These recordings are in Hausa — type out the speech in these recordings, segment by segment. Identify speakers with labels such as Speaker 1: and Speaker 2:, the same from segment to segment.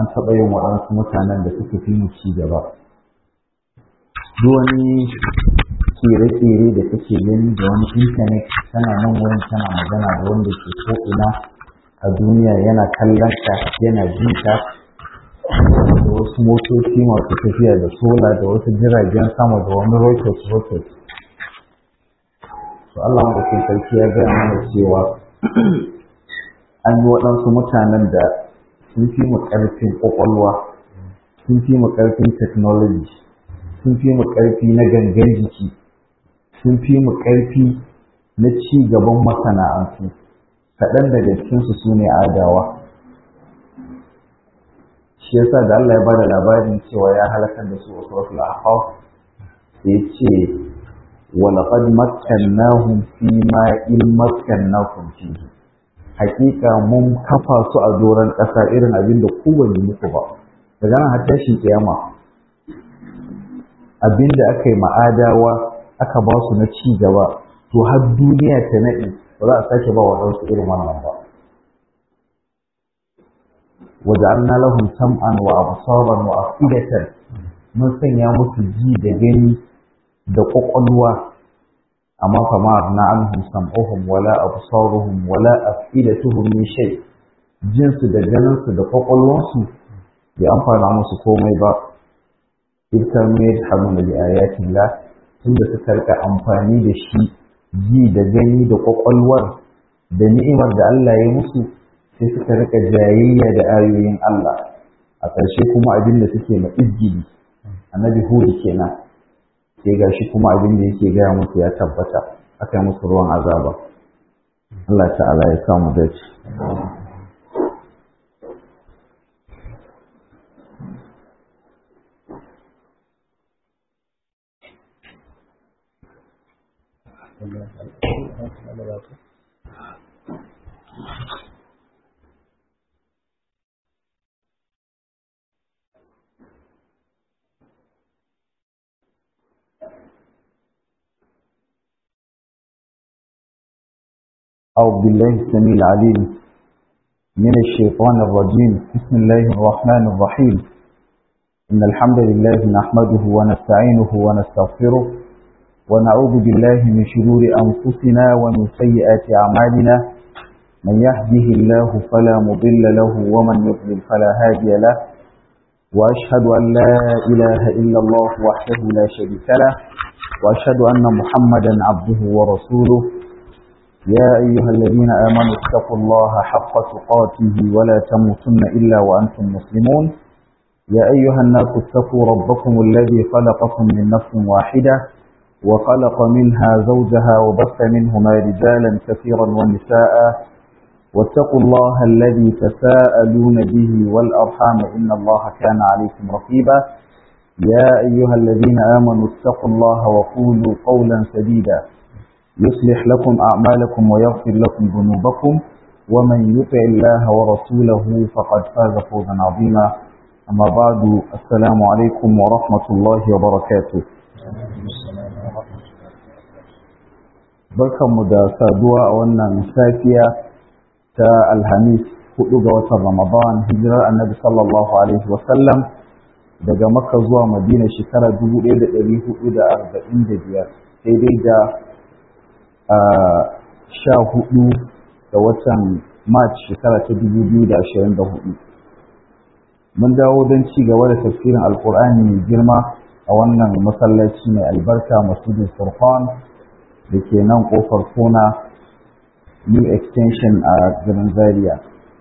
Speaker 1: an taɓa yin waɗansu mutanen da suka fi mu ci gaba duk wani kere-kere da kake gani da wani intanet tana nan wurin tana magana da wanda ke ko'ina a duniya yana kallon ta yana jin ta da wasu motoci masu tafiya da sola da wasu jiragen sama da wani rocket rocket to Allah madaukin sarki ya gaya mana cewa an yi waɗansu mutanen da sun fi mu ƙarfin ƙwaƙwalwa sun fi mu ƙarfin technology sun fi mu ƙarfi na gangan jiki sun fi mu ƙarfi na ci gaban masana'antu kaɗan daga cikinsu su ne adawa shi yasa da Allah ya bada labarin cewa ya halakar da su a suratul ahqaf sai ce wa laqad makkannahum fi ma in makkannakum fihi hakika mun kafa su a doron ƙasa irin abin da ku ban yi muku ba daga nan har tashin kiyama abin da aka yi ma'adawa aka ba su na ci gaba to har duniya ta naɗi ba za a sake ba wa ɗansu irin wannan ba وجعلنا لهم سمعا وأبصارا وأفئدة mun sanya musu ji da gani da ƙwaƙwalwa amma fama na anhum sam'uhum wala absaruhum wala afidatuhum min shay jinsu da ganinsu da ƙwaƙwalwansu bai amfana musu komai ba ibtar mai hamuna bi ayatin la tunda suka rika amfani da shi ji da gani da ƙwaƙwalwar da ni'imar da Allah ya musu sai suka rika jayayya da ayoyin Allah a ƙarshe kuma abin da suke ma izgili annabi hudu kenan sai gashi kuma abin da yake gaya musu ya tabbata aka yi musu ruwan azaba Allah ta'ala ya samu dace أعوذ بالله السميع العليم من الشيطان الرجيم بسم الله الرحمن الرحيم إن الحمد لله نحمده ونستعينه ونستغفره ونعوذ بالله من شرور أنفسنا ومن سيئات أعمالنا من يهده الله فلا مضل له ومن يضلل فلا هادي له وأشهد أن لا إله إلا الله وحده لا شريك له وأشهد أن محمدا عبده ورسوله يا أيها الذين آمنوا اتقوا الله حق تقاته ولا تموتن إلا وأنتم مسلمون يا أيها الناس اتقوا ربكم الذي خلقكم من نفس واحدة وخلق منها زوجها وبث منهما رجالا كثيرا ونساء واتقوا الله الذي تساءلون به والأرحام إن الله كان عليكم رقيبا يا أيها الذين آمنوا اتقوا الله وقولوا قولا سديدا يصلح لكم أعمالكم ويغفر لكم ذنوبكم ومن يطع الله ورسوله فقد فاز فوزا عظيما أما بعد السلام عليكم ورحمة الله وبركاته barkanmu da saduwa a wannan safiya ta alhamis hudu ga watan ramadan hijirar annabi sallallahu alaihi wasallam daga makka zuwa madina shekara 1445 daidai da sha hudu da watan march shekara ta dubu biyu da ashirin da hudu mun dawo don ci gaba da tafsirin alkur'ani mai girma a wannan masallaci mai albarka masjidin furqan da ke nan kofar kona new extension a garin zaria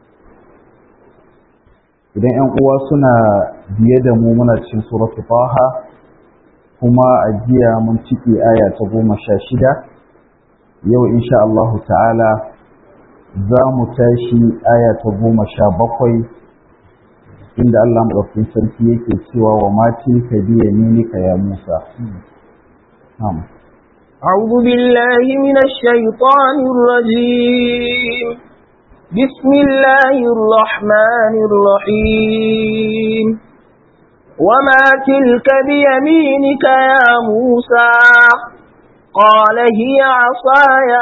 Speaker 1: idan 'yan uwa suna biye da mu muna cikin suratu taha kuma a jiya mun ciki aya ta goma sha shida yau insha Allahu ta'ala za mu tashi aya ta goma sha bakwai inda Allah maɗaukin sarki yake cewa wa matin ka biya minika ya Musa.
Speaker 2: أعوذ بالله من الشيطان الرجيم بسم الله الرحمن الرحيم وما تلك بيمينك يا موسى قال هي عصاي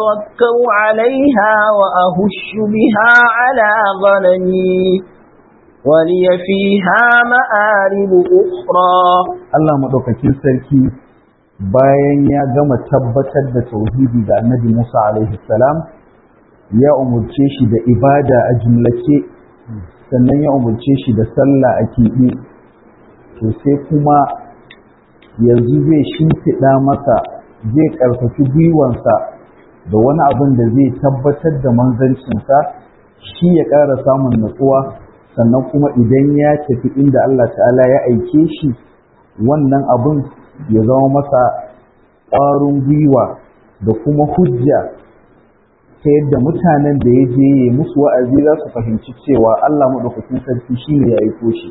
Speaker 2: أتوكل عليها وأهش بها على غنمي ولي فيها مآرب أخرى
Speaker 1: Allah maɗaukakin sarki bayan ya gama tabbatar da tauhidi ga annabi Musa alaihi salam ya umurce shi da ibada a jumlace sannan ya umurce shi da sallah a keɓe to sai kuma yanzu zai shimfiɗa masa zai ƙarfafi gwiwansa da wani abin da zai tabbatar da manzancinsa shi ya ƙara samun natsuwa sannan kuma idan ya tafi inda Allah ta'ala ya aike shi wannan abin ya zama masa ƙwarin gwiwa da kuma hujja ta yadda mutanen da ya je ya musu wa'azi za su fahimci cewa Allah maɗaukakin sarki shi ne ya aiko shi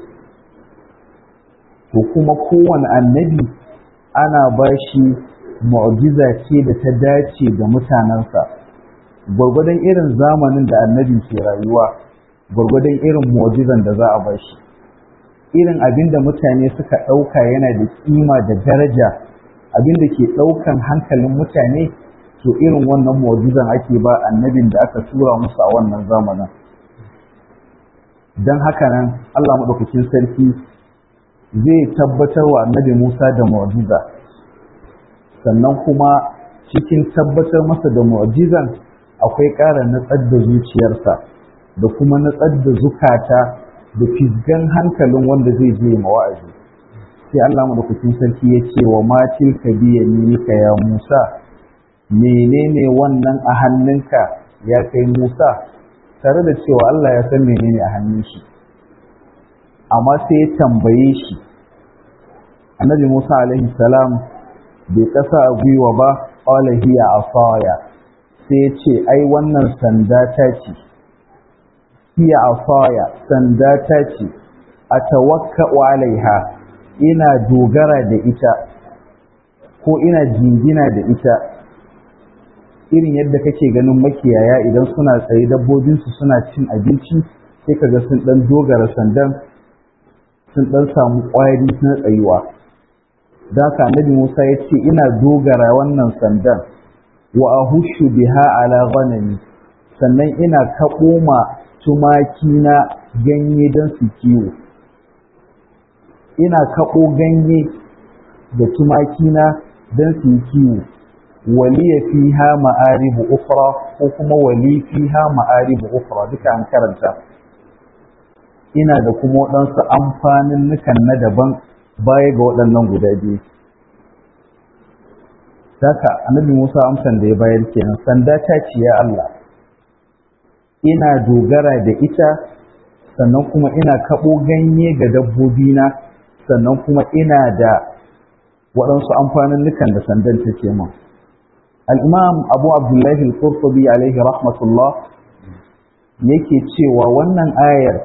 Speaker 1: to kuma kowane annabi ana ba shi mu'jiza ce da ta dace ga mutanensa gwargwadon irin zamanin da annabi ke rayuwa gwargwadon irin mu'jizan da za a ba shi irin abin da mutane suka ɗauka yana da kima da daraja abin da ke ɗaukan hankalin mutane to irin wannan mu'jizan ake ba annabin da aka tura musu a wannan zamanin don haka nan Allah maɗaukakin sarki zai tabbatar wa annabi Musa da mu'jiza sannan kuma cikin tabbatar masa da mu'jizan akwai ƙara natsar da zuciyarsa da kuma natsar da zukata da fisgan hankalin wanda zai je ma wa'azi sai Allah madaukakin sarki ya ce wa matil ka biya ka ya Musa menene wannan a hannunka ya kai Musa tare da cewa Allah ya san menene a hannun shi amma sai ya tambaye shi annabi Musa alaihi salam bai kasa a gwiwa ba qala hiya asaya sai ya ce ai wannan sanda ta ce hiya asaya sanda ta ce atawakka'u alaiha ina dogara da ita ko ina jingina da ita irin yadda kake ganin makiyaya idan suna tsaye dabbobinsu suna cin abinci sai kaga sun dan dogara sandan sun dan samu ƙwari na tsayuwa da haka annabi Musa ya ce ina dogara wannan sandan wa ahushu biha ala ghanami sannan ina kaɓo ma tumaki na ganye don su kiwo ina kaɓo ganye da tumaki na don su yi kiwo waliya fiha ma'aribu ukra ko kuma wali fiha ma'aribu ukra duka an karanta ina da kuma waɗansu amfanin nukan na daban baya ga waɗannan guda biyu Daka annabi Musa amsan da ya bayar kenan sanda ta ce ya Allah ina dogara da ita sannan kuma ina kaɓo ganye ga dabbobina sannan kuma ina da waɗansu amfanin nukan da sandan ta ce min al'imam abu abdullahi al-qurtubi alaihi rahmatullah yake cewa wannan ayar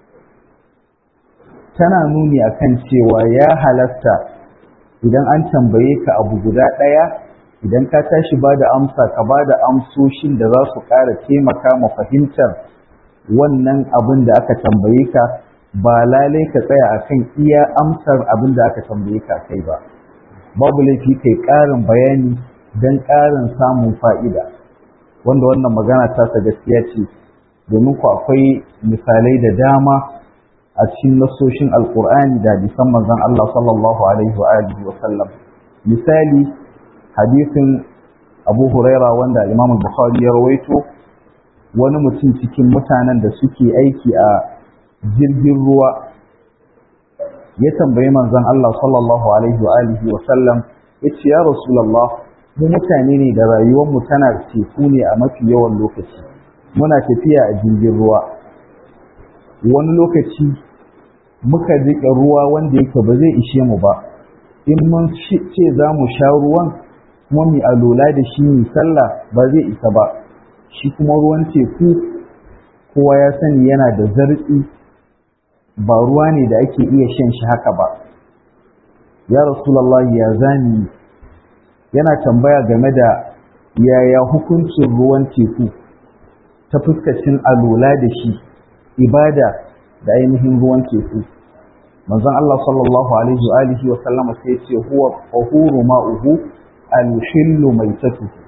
Speaker 1: tana nuni akan cewa ya halasta idan an tambaye ka abu guda ɗaya idan ka tashi ba da amsa ka ba da amsoshin da za su ƙara taimaka ma fahimtar wannan abin da aka tambaye ka ba lalai ka tsaya akan iya amsar abin da aka tambaye ka kai ba babu laifi kai ƙarin bayani don ƙarin samun fa'ida wanda wannan magana tasa gaskiya ce domin ku akwai misalai da dama a cikin nasoshin alkur'ani da hadisan manzon Allah sallallahu alaihi wa alihi wa sallam misali hadisin Abu Huraira wanda Imam Bukhari ya rawaito wani mutum cikin mutanen da suke aiki a jirgin ruwa ya tambayi manzon Allah sallallahu alaihi wa alihi wa sallam yace ya Rasulullah mu mutane ne da rayuwar mu tana teku ne a mafi yawan lokaci muna tafiya a jirgin ruwa wani lokaci muka riƙe ruwa wanda yake ba zai ishe mu ba in mun ce za mu sha ruwan kuma mu alola da shi mu sallah ba zai isa ba shi kuma ruwan teku kowa ya sani yana da zartsi ba ruwa ne da ake iya shan shi haka ba ya rasulallah ya zani yana tambaya game da yaya hukuncin ruwan teku ta fuskacin alola da shi ibada da ainihin ruwan teku manzon Allah sallallahu alaihi wa alihi wa sallama sai ya ce huwa tahuru ma'uhu al-hillu maitatuhu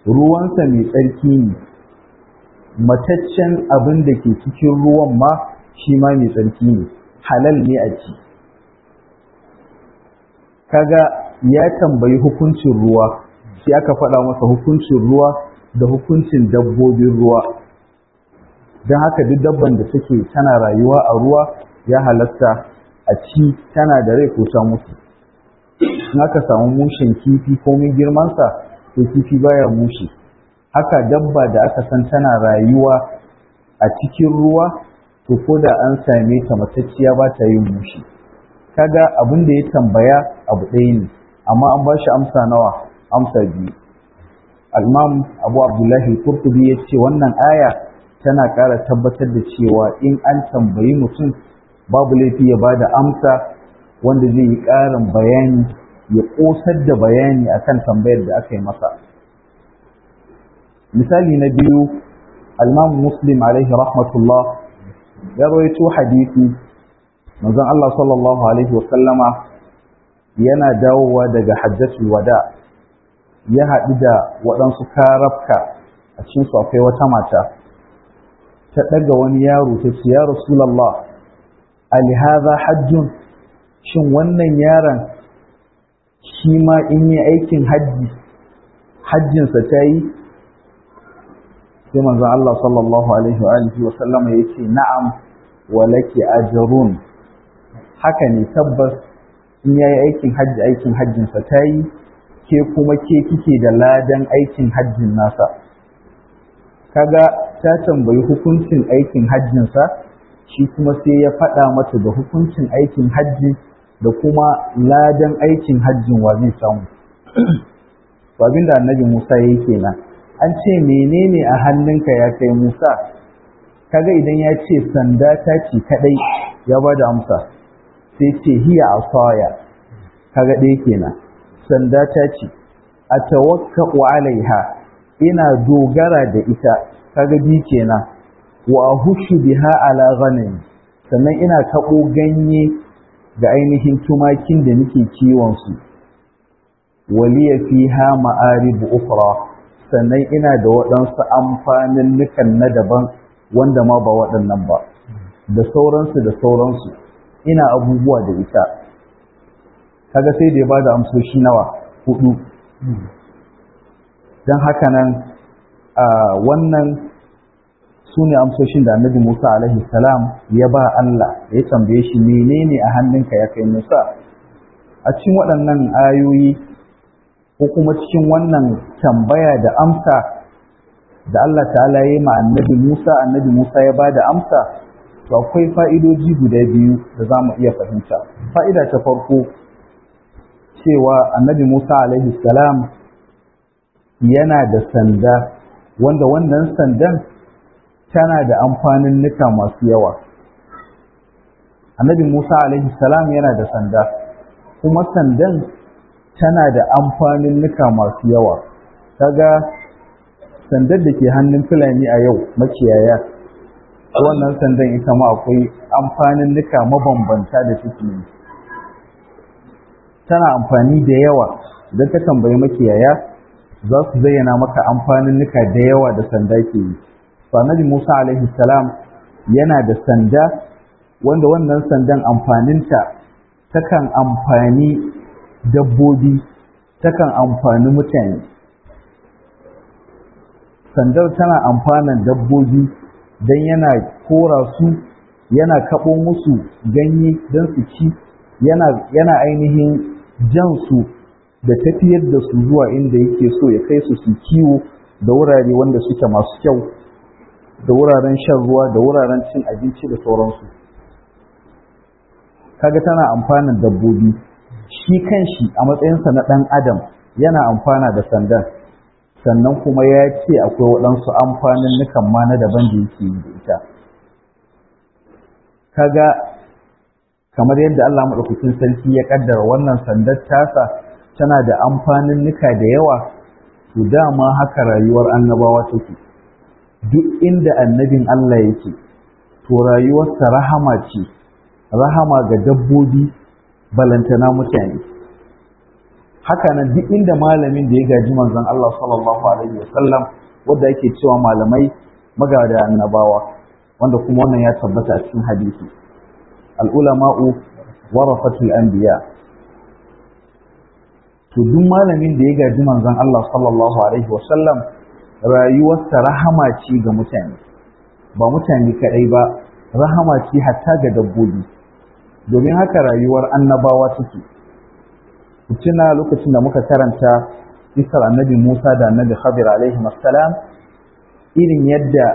Speaker 1: ruwansa mai tsarki ne mataccen abin da ke cikin ruwan ma shi ma mai tsarki ne halal ne a ci kaga ya tambayi hukuncin ruwa sai aka faɗa masa hukuncin ruwa da hukuncin dabbobin ruwa don haka duk dabban da take tana rayuwa a ruwa ya halatta a ci tana da rai ko ta mutu in aka samu mushen kifi komin girmansa to kifi baya mushe haka dabba da aka san tana rayuwa a cikin ruwa to ko da an same ta matacciya ba ta yin mushe kaga abin da ya tambaya abu ɗaya ne amma an ba shi amsa nawa amsa biyu al-imam abu abdullahi kurtubi ya ce wannan aya tana ƙara tabbatar da cewa in an tambayi mutum babu laifi ya ba da amsa wanda zai yi ƙarin bayani ya ƙosar da bayani akan tambayar da aka yi masa misali na biyu al-imam muslim alaihi rahmatullah ya rawaito hadisi manzon Allah sallallahu alaihi wa sallama yana dawowa daga hajjatul wada ya haɗu da waɗansu karafka a cikin su akwai wata mata ta ɗaga wani yaro ta ce ya rasulallah alihaza hajjun shin wannan yaron shi ma in yi aikin hajji hajjinsa ta yi sai manzon Allah sallallahu alaihi wa alihi wa sallama yace na'am wa laki ajrun haka ne tabbas in yayi aikin hajji aikin hajjinsa ta yi ke kuma ke kike da ladan aikin hajjin nasa kaga ta tambayi hukuncin aikin hajjinsa shi kuma sai ya faɗa mata da hukuncin aikin hajji da kuma ladan aikin hajjin wa zai samu abin da annabi Musa ya kenan an ce menene a hannunka ya kai Musa kaga idan ya ce sanda ta ce kadai ya bada amsa sai ce hiya asaya kaga ɗaya kenan sanda ta ce a tawakka'u alaiha ina dogara da ita kaga bi kenan wa ahushu biha ala ghanam sannan ina taɓo ganye ga ainihin tumakin da nake kiwon su waliya fiha ma'arib ukhra sannan ina da waɗansu amfanin nukan na daban wanda ma ba waɗannan ba da sauransu da sauransu ina abubuwa da ita kaga sai da ya bada amsoshi nawa hudu don haka nan wannan su ne amsoshin da annabi Musa alaihi salam ya ba Allah ya tambaye shi menene a hannunka ya kai Musa a cikin waɗannan ayoyi ko kuma cikin wannan tambaya da amsa da Allah ta'ala ya yi ma annabi Musa annabi Musa ya ba da amsa to akwai fa'idoji guda biyu da za mu iya fahimta fa'ida ta farko cewa annabi Musa alaihi salam yana da sanda wanda wannan sandan tana da amfanin nuka masu yawa annabi Musa alaihi salam yana da sanda kuma sandan tana da amfanin nuka masu yawa kaga sandar da ke hannun fulani a yau makiyaya wannan sandan ita ma akwai amfanin nuka mabambanta da suke yi tana amfani da yawa idan ka tambayi makiyaya za su zayyana maka amfanin nuka da yawa da sanda ke yi annabi Musa alaihi salam yana da sanda wanda wannan sandan amfaninta takan amfani dabbobi takan amfani mutane sandar tana amfanan dabbobi don yana kora su yana kaɓo musu ganye don su ci yana ainihin jan su da tafiyar da su zuwa inda yake so ya kai su su kiwo da wurare wanda suke masu kyau da wuraren shan ruwa da wuraren cin abinci da sauransu kaga tana amfanin dabbobi shi kanshi a matsayinsa na ɗan adam yana amfana da sandan sannan kuma ya ce akwai waɗansu amfanin nukan ma na daban da yake yi da ita kaga kamar yadda Allah maɗaukakin sarki ya ƙaddara wannan sandar tasa tana da amfanin nuka da yawa to dama haka rayuwar annabawa take duk inda annabin Allah yake to rayuwarsa rahama ce rahama ga dabbobi balantana mutane haka nan duk inda malamin da ya gaji manzon Allah sallallahu alaihi wasallam wanda yake cewa malamai magada annabawa wanda kuma wannan ya tabbata a cikin hadisi al'ulama'u warafatul anbiya to duk malamin da ya gaji manzon Allah sallallahu alaihi wasallam rayuwarsa rahama ce ga mutane ba mutane kaɗai ba rahama ce hatta ga dabbobi domin haka rayuwar annabawa take ku tuna lokacin da muka karanta isar annabi Musa da annabi Khadir alaihi assalam irin yadda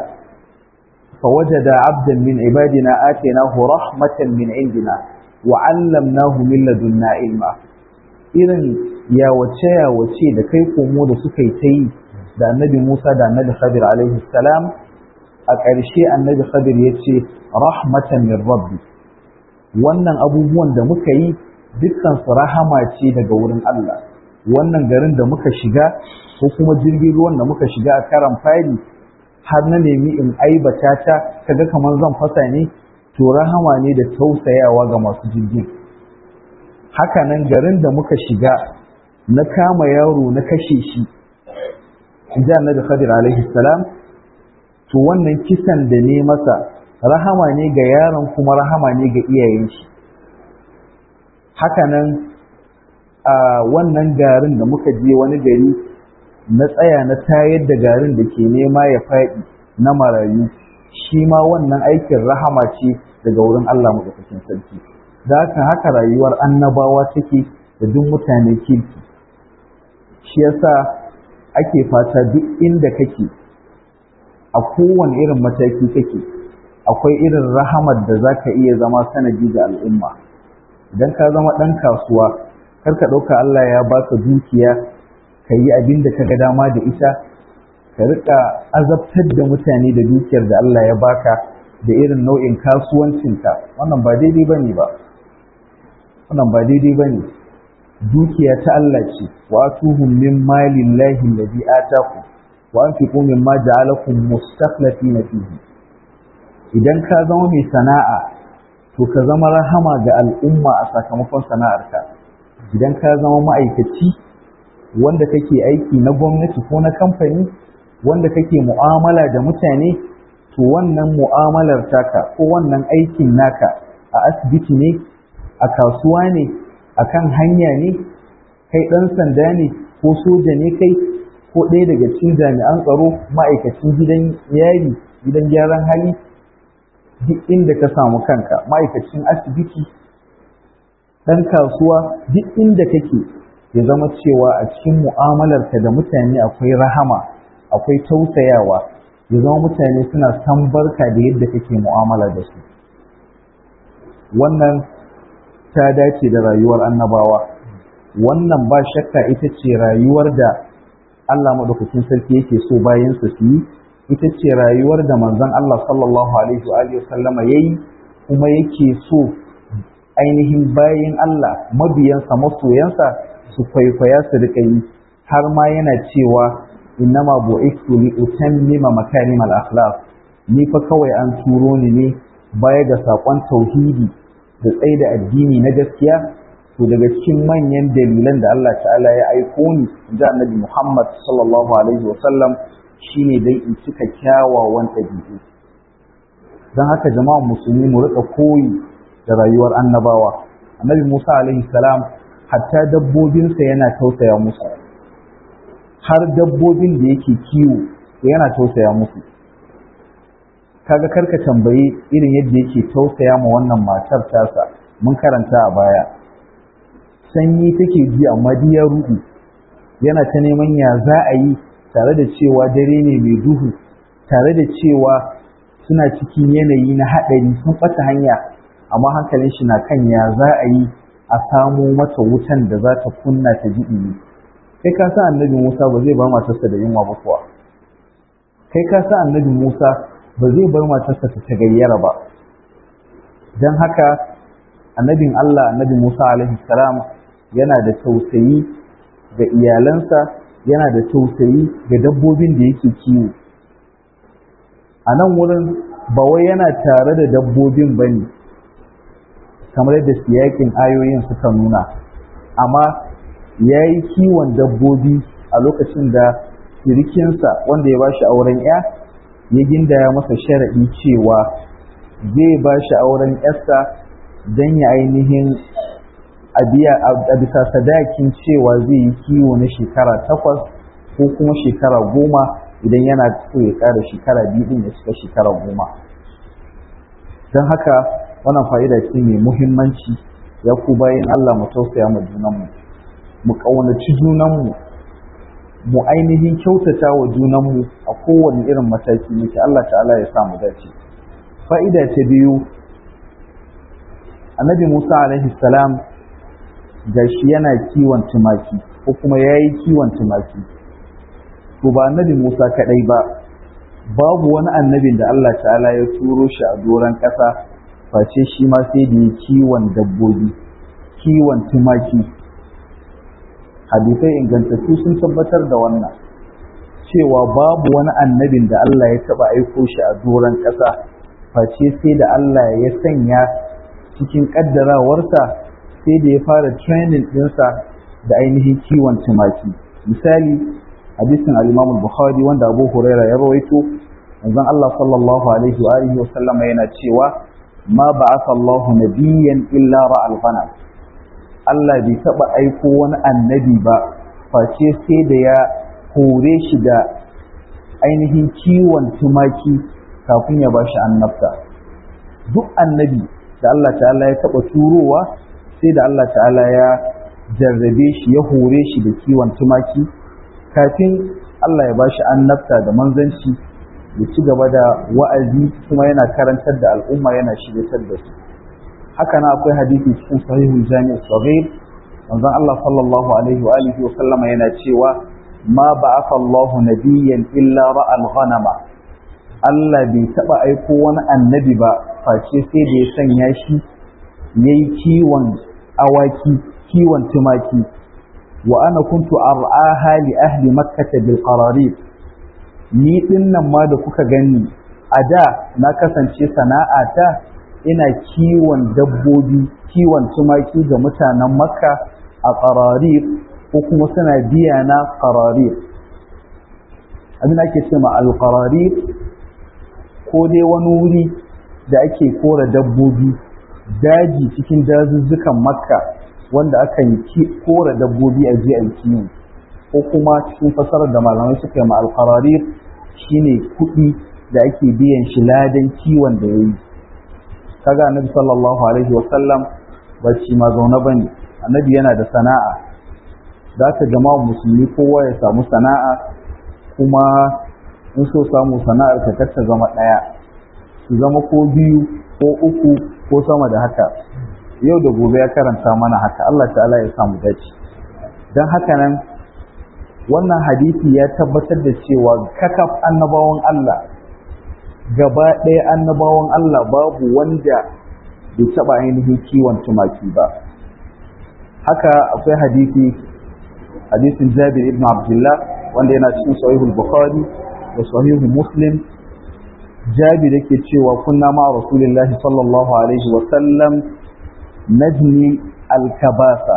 Speaker 1: فوجد عبدا من عبادنا آتيناه رحمة من عندنا وعلمناه من لدنا علما irin yawace yawace da kai komo da suka yi ta yi da annabi Musa da annabi Khadir alaihi salam a ƙarshe annabi Khadir ya ce rahmatan min rabbi wannan abubuwan da muka yi dukkan su rahama ce daga wurin Allah wannan garin da muka shiga ko kuma jirgin ruwan da muka shiga a karan fari har na nemi in aibata ta kaga kamar zan fasa ne to rahama ne da tausayawa ga masu jirgin haka nan garin da muka shiga na kama yaro na kashe shi in ji annabi khadir alaihi salam to wannan kisan da ne masa rahama ne ga yaron kuma rahama ne ga iyayen shi haka nan a wannan garin da muka je wani gari na tsaya na tayar da garin da ke nema ya faɗi na marayu shi ma wannan aikin rahama ce daga wurin Allah maɗaukakin sarki da haka haka rayuwar annabawa take da duk mutane kirki shi yasa ake fata duk inda kake a kowane irin mataki kake akwai irin rahamar da za ka iya zama sanadi ga al'umma idan ka zama ɗan kasuwa kar ka ɗauka Allah ya baka dukiya ka yi abin da ka ga dama da ita ka rika azabtar da mutane da dukiyar da Allah ya baka da irin nau'in kasuwancinka wannan ba daidai bane ba wannan ba daidai bane dukiya ta Allah ce wa atuhum min malillahi alladhi ataku wa anfiqu mimma ja'alakum mustakhlifina fihi idan ka zama mai sana'a to ka zama rahama ga al'umma a sakamakon sana'arka idan ka zama ma'aikaci wanda kake aiki na gwamnati ko na kamfani wanda kake mu'amala da mutane to wannan mu'amalar taka ko wannan aikin naka a asibiti ne a kasuwa ne a kan hanya ne kai ɗan sanda ne ko soja ne kai ko ɗaya daga cikin jami'an tsaro ma'aikacin gidan yari gidan gyaran hali duk inda ka samu kanka ma'aikacin asibiti ɗan kasuwa duk inda kake ya zama cewa a cikin mu'amalarka da mutane akwai rahama akwai tausayawa ya zama mutane suna san barka da yadda kake mu'amala da su wannan ta dace da rayuwar annabawa wannan ba shakka ita ce rayuwar da Allah maɗaukakin sarki yake so bayan su yi ita ce rayuwar da manzon Allah sallallahu alaihi wa sallama yayi kuma yake so ainihin bayan Allah mabiyansa masoyansa su kwaikwaya su rika yi har ma yana cewa innama bu'istu li utammima makarim al-akhlaq ni fa kawai an turo ni ne baya ga sakon tauhidi da tsaye da addini na gaskiya to daga cikin manyan dalilan da Allah ta'ala ya aiko ni da annabi Muhammad sallallahu alaihi wa sallam shine dai in cika kyawawan ɗabi'u don haka jama'a musulmi mu rika koyi da rayuwar annabawa annabi Musa alaihi salam hatta dabbobinsa yana tausaya musu har dabbobin da yake kiwo yana tausaya musu kaga karka tambayi irin yadda yake tausaya ma wannan matar tasa mun karanta a baya sanyi take ji amma ya rudu yana ta neman ya za a yi tare da cewa dare ne mai duhu tare da cewa suna cikin yanayi na haɗari sun ɓata hanya amma hankalin shi na kan ya za a yi a samo mata wutan da za ta kunna ta ji ɗumi kai ka sa annabi Musa ba zai bar matarsa da yunwa ba kuwa kai ka sa annabi Musa ba zai bar matarsa ta tagayyara ba don haka annabin Allah annabi Musa alaihi salam yana da tausayi ga iyalansa yana da tausayi ga dabbobin da yake kiwo a nan wurin ba wai yana tare da dabbobin ba ne kamar yadda siyakin ayoyin suka nuna amma ya yi kiwon dabbobi a lokacin da sirikinsa wanda ya bashi auren ya ya gindaya masa sharaɗi cewa zai ba shi auren yarsa don ya ainihin a bisa sadakin cewa zai yi kiwo na shekara takwas ko kuma shekara goma idan yana so ya ƙara shekara biyu ɗin ya cika shekara goma don haka wannan fa'ida ce mai muhimmanci ya ku bayan Allah mu tausaya ma junanmu mu ƙaunaci junanmu mu ainihin kyautata wa junanmu a kowane irin mataki muke Allah ta'ala ya samu dace fa'ida ta biyu annabi Musa alaihi salam gashi yana kiwon tumaki ko kuma yayi kiwon tumaki to ba annabi Musa kadai ba babu wani annabin da Allah ta'ala ya turo shi a doron ƙasa face shi ma sai da ya kiwon dabbobi kiwon tumaki hadisai ingantattu sun tabbatar da wannan cewa babu wani annabin da Allah ya taba aiko shi a doron ƙasa face sai da Allah ya sanya cikin ƙaddarawarsa sai da ya fara training ɗinsa da ainihin kiwon tumaki misali hadisin al-Imam bukhari wanda Abu Huraira ya rawaito manzon Allah sallallahu alaihi wa alihi wa sallama yana cewa ma ba'atha Allah nabiyyan illa ra'al ghanam Allah bai taba aiko wani annabi ba face sai da ya hore shi da ainihin kiwon tumaki kafin ya bashi annabta duk annabi da Allah ta'ala ya taba turowa sai da Allah ta'ala ya jarrabe shi ya hore shi da kiwon tumaki kafin Allah ya bashi annabta da manzanci ya ci gaba da wa'azi kuma yana karantar da al'umma yana shiryatar da su haka na akwai hadisi cikin sahihul jami' sahih manzon Allah sallallahu alaihi wa alihi wa sallama yana cewa ma ba'atha Allahu nabiyyan illa ra'al ghanama Allah bai taba aiko wani annabi ba face sai da ya sanya shi yayi kiwon awaki kiwon tumaki wa ana kuntu ar'aha li ahli makkah bil qararib ni dinnan ma da kuka gani a da na kasance sana'ata ina kiwon dabbobi kiwon tumaki ga mutanen makka a qararib ko kuma suna biya na qararib abin ake ce ma al qararib ko dai wani wuri da ake kora dabbobi daji cikin dazuzzukan makka wanda aka yi kora dabbobi a je a kiwo ko kuma cikin fasarar da malamai suka yi ma alqararir shine kuɗi da ake biyan shi ladan kiwon da yayi kaga annabi sallallahu alaihi wa sallam ba shi ma zaune bane annabi yana da sana'a za ka jama'a musulmi kowa ya samu sana'a kuma in so samu sana'ar ka ta zama ɗaya su zama ko biyu ko uku ko sama da haka yau da gobe ya karanta mana haka Allah ta'ala ya samu dace don haka nan wannan hadisi ya tabbatar da cewa kakaf annabawan Allah gaba ɗaya annabawan Allah babu wanda bai taɓa ainihin kiwon tumaki ba haka akwai hadisi hadisin Jabir ibn Abdullah wanda yana cikin sahihul Bukhari da sahihu Muslim Jabir yake cewa kunna ma Rasulullahi sallallahu alaihi wa sallam najni alkabasa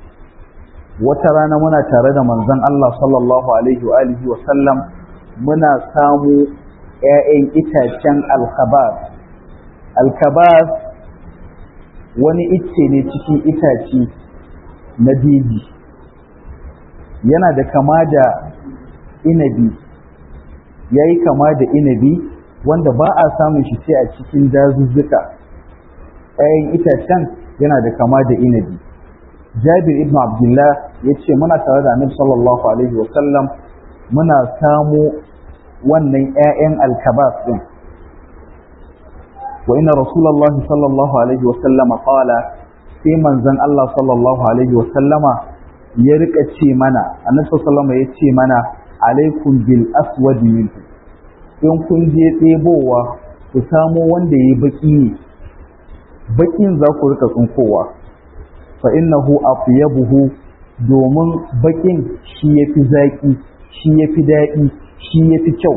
Speaker 1: wata rana muna tare da manzon Allah sallallahu alaihi wa alihi wa sallam muna samu ƴaƴan itacen alkabas alkabas wani icce ne cikin itace na beji yana da kama da inabi ya yi kama da inabi wanda ba a samun shi sai a cikin dazuzzuka ƴaƴan itacen yana da kama da inabi jabir ibn abdullah ya ce muna tare da annabi sallallahu alaihi wa sallam muna samu wannan ƴaƴan alkabas din wa inna rasulullahi sallallahu alaihi wa sallama qala sai manzon Allah sallallahu alaihi wa sallama ya rika ce mana annabi sallallahu alaihi ya ce mana alaikum bil aswad minhu in kun je ɗebowa ku samo wanda yayi baki ne bakin za ku rika tsunkowa fa innahu atyabuhu domin bakin shi yafi zaki shi yafi daɗi shi yafi kyau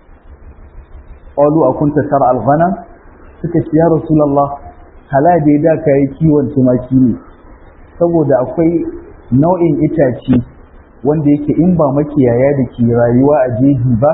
Speaker 1: qalu akunta tar al-ghanam suka ce ya rasulullah hala da da kai kiwon tumaki ne saboda akwai nau'in itace wanda yake in ba makiyaya da ke rayuwa a jeji ba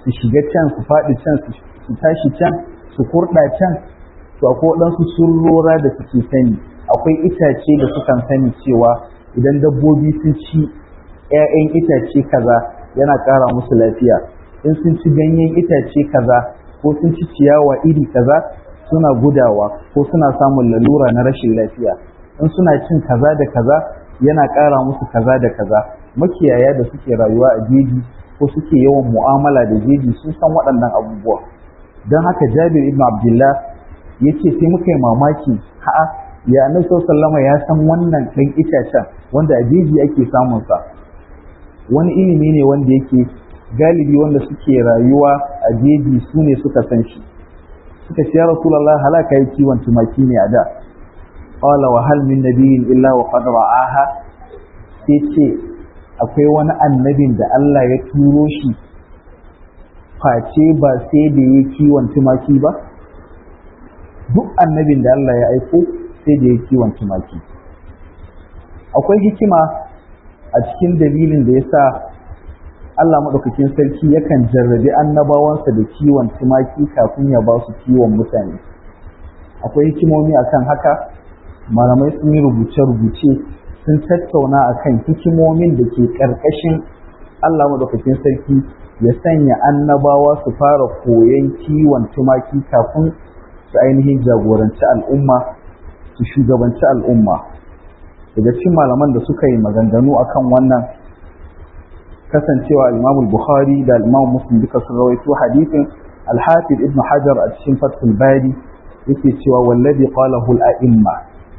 Speaker 1: su shiga can su faɗi can su tashi can su kurɗa can to akwai waɗansu surrora da suke sani akwai itace da sukan sani cewa idan dabbobi sun ci 'ya'yan itace kaza yana ƙara musu lafiya in sun ci ganyen itace kaza ko sun ci ciyawa iri kaza suna gudawa ko suna samun lalura na rashin lafiya in suna cin kaza da kaza yana ƙara musu kaza da kaza makiyaya da suke rayuwa a jeji ko suke yawan mu'amala da jeji sun san waɗannan abubuwa don haka jabir ibn abdullah ya ce sai muka yi mamaki ha'a ya annabi sallama ya san wannan ɗan itacen wanda a jeji ake samun sa wani ilimi ne wanda yake galibi wanda suke rayuwa a jeji su ne suka san shi suka ce ya rasulullah halaka yi kiwon tumaki ne a da qala wa hal min nabiyyin illa wa qad ra'aha sai ce akwai wani annabin da Allah ya turo shi face ba sai da ya kiwon tumaki ba duk annabin da Allah ya aiko sai da ya kiwon tumaki akwai hikima a cikin dalilin da ya sa Allah maɗaukakin sarki yakan jarrabi annabawansa da kiwon tumaki kafin ya ba su kiwon mutane akwai hikimomi akan haka malamai sun yi rubuce-rubuce sun tattauna akan hikimomin da ke ƙarƙashin Allah maɗaukakin sarki ya sanya annabawa su fara koyon kiwon tumaki kafin su ainihin jagoranci al'umma su shugabanci al'umma daga cikin malaman da suka yi maganganu akan wannan kasancewa al bukhari da al-imam muslim duka sun rawaito hadithin al-hafiz ibn hajar a cikin fathul bari yake cewa wallazi qalahu al-a'imma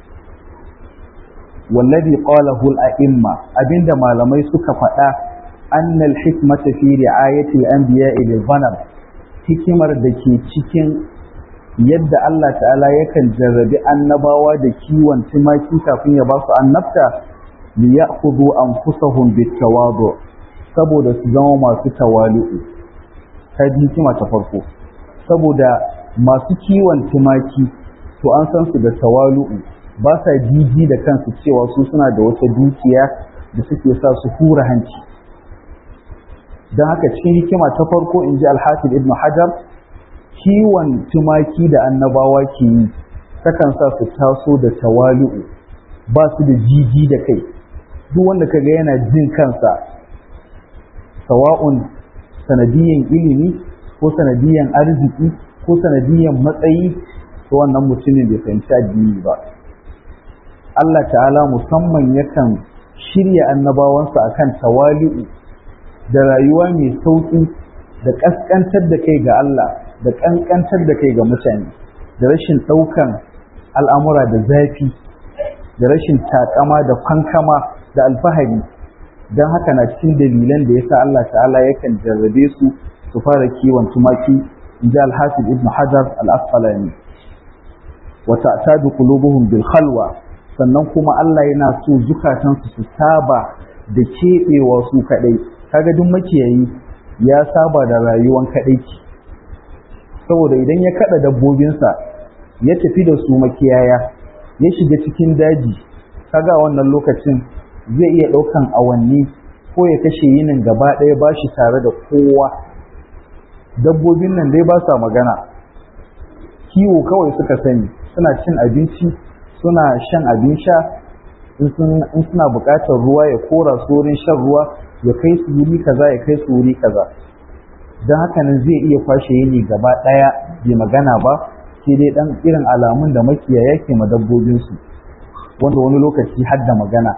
Speaker 1: wallazi qalahu al-a'imma abinda malamai suka faɗa anna al-hikmata fi ri'ayati al-anbiya'i lil-ghanam hikimar da ke cikin yadda Allah ta'ala yakan jarrabi annabawa da kiwon tumaki kafin ya ba su annabta li ya'khudhu anfusahum bit-tawadu saboda su zama masu tawali'u ta hikima ta farko saboda masu kiwon tumaki to an san su da tawalu'u ba sa jiji da kansu cewa su suna da wata dukiya da suke sa su hura hanci don haka cikin hikima ta farko in ji alhafiz ibn hajar kiwon tumaki da annabawa ke yi takan sa su taso da tawali'u ba su da jiji da kai duk wanda kaga yana jin kansa sawa'un sanadiyan ilimi ko sanadiyan arziki ko sanadiyan matsayi to wannan mutumin bai fahimci addini ba Allah ta'ala musamman yakan shirya annabawansa akan tawali'u da rayuwa mai sauƙi da ƙasƙantar da kai ga Allah da ƙanƙantar da kai ga mutane da rashin ɗaukan al'amura da zafi da rashin taƙama da kwankama da alfahari don haka na cikin dalilan da ya sa Allah ta'ala yakan jarrabe su su fara kiwon tumaki in ji alhafiz ibn hajar al-asqalani wa ta'tadu qulubuhum bil khalwa sannan kuma Allah yana so zukatansu su saba da keɓewa su kaɗai kaga duk makiyayi ya saba da rayuwan kaɗaici saboda idan ya kaɗa dabbobinsa ya tafi da su makiyaya ya shiga cikin daji kaga wannan lokacin zai iya ɗaukan awanni ko ya kashe yinin gaba ɗaya ba shi tare da kowa dabbobin nan dai ba sa magana kiwo kawai suka sani suna cin abinci suna shan abin sha in suna buƙatar ruwa ya kora su wurin shan ruwa ya kai su wuri kaza ya kai su wuri kaza don haka nan zai iya kwashe yini gaba ɗaya bai magana ba sai dai ɗan irin alamun da makiyaya ke ma dabbobinsu wanda wani lokaci har da magana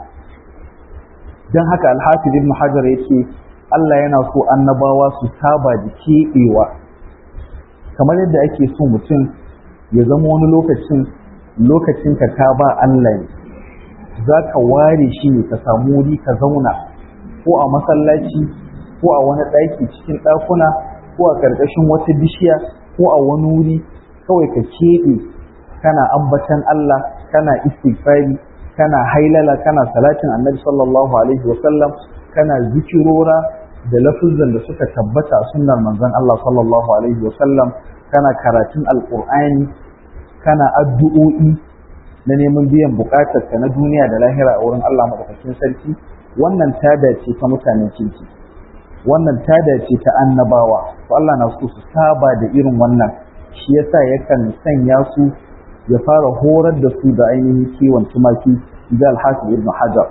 Speaker 1: don haka alhafiz ibn hajar ya ce Allah yana so annabawa su saba da keɓewa kamar yadda ake so mutum ya zama wani lokacin lokacin ka ka ba Allah ne za ka ware shi ne ka samu wuri ka zauna ko a masallaci ko a wani ɗaki cikin ɗakuna ko a ƙarƙashin wata bishiya ko a wani wuri kawai ka keɓe kana ambatan Allah kana istighfari kana hailala kana salatin annabi sallallahu alaihi wa sallam kana zikirora da lafuzan da suka tabbata a sunnar manzon Allah sallallahu alaihi wa sallam kana karatun alqur'ani kana addu'o'i na neman biyan bukatar ka na duniya da lahira a wurin Allah madaukakin sarki wannan tada ce ta mutanen kirki wannan tada ce ta annabawa to Allah na so su saba da irin wannan shi yasa yakan sanya su ya fara horar da su da ainihin kiwon tumaki da alhafiz ibn hajar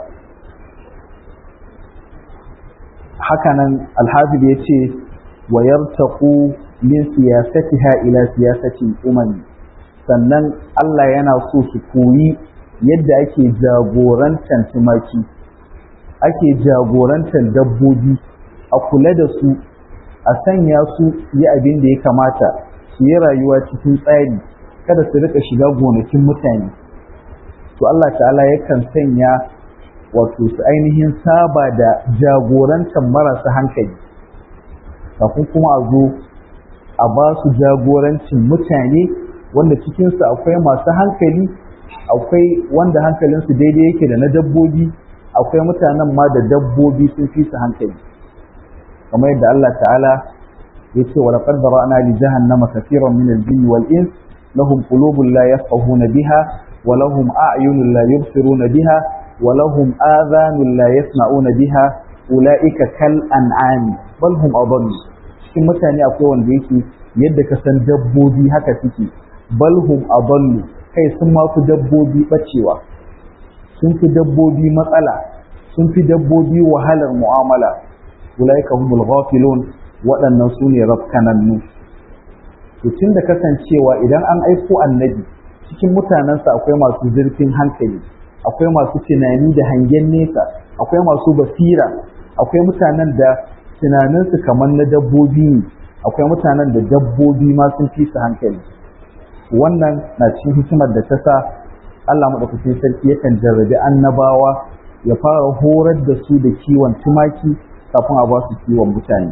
Speaker 1: hakanan alhafiz ya ce wa yartaqu min siyasatiha ila siyasati umami sannan Allah yana so su koyi yadda ake jagorantar tumaki ake jagorantar dabbobi a kula da su a sanya su yi abin da ya kamata su yi rayuwa cikin tsari kada su rika shiga gonakin mutane to Allah ta'ala yakan sanya wato su ainihin saba da jagorantar marasa hankali kafin kuma a zo a ba su jagorancin mutane wanda cikinsu akwai masu hankali akwai wanda hankalinsu daidai yake da na dabbobi akwai mutanen ma da dabbobi sun fi su hankali kamar yadda Allah ta'ala ya ce wa laqad bara'na li jahannama kathiran min al-jinni wal ins lahum qulubun la yafqahuna biha wa lahum a'yunun la yubsiruna biha wa lahum adhanun la yasma'una biha ulaika kal an'ami bal hum adallu cikin mutane akwai wanda yake yadda ka san dabbobi haka suke bal hum adallu kai sun ma fi dabbobi bacewa sun fi dabbobi matsala sun fi dabbobi wahalar mu'amala ulaika humul ghafilun waɗannan su ne rafkanannu to tun da kasancewa idan an aiko annabi cikin mutanensa akwai masu zurfin hankali akwai masu tunani da hangen nesa akwai masu basira akwai mutanen da tunaninsu kamar na dabbobi ne akwai mutanen da dabbobi ma sun fi su hankali wannan na cikin hikimar da ta sa Allah maɗaukacin sarki yakan jarrabi annabawa ya fara horar da su da kiwon tumaki kafin a ba su kiwon mutane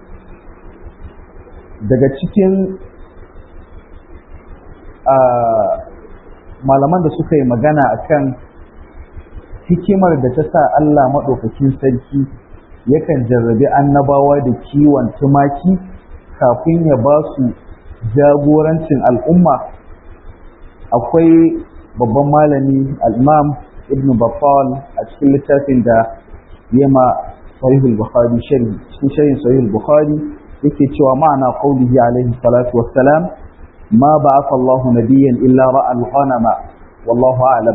Speaker 1: daga cikin malaman da suka yi magana akan hikimar da ta sa Allah maɗaukakin sarki yakan jarrabi annabawa da kiwon tumaki kafin ya ba su jagorancin al'umma akwai babban malami al'imam ibn Battal a cikin littafin da yema sahihul bukhari sharhi cikin sharhin sahihul bukhari yake cewa ma'ana qaulihi alaihi salatu wassalam ma ba'atha Allah nabiyyan illa ra'a al-ghanama wallahu a'lam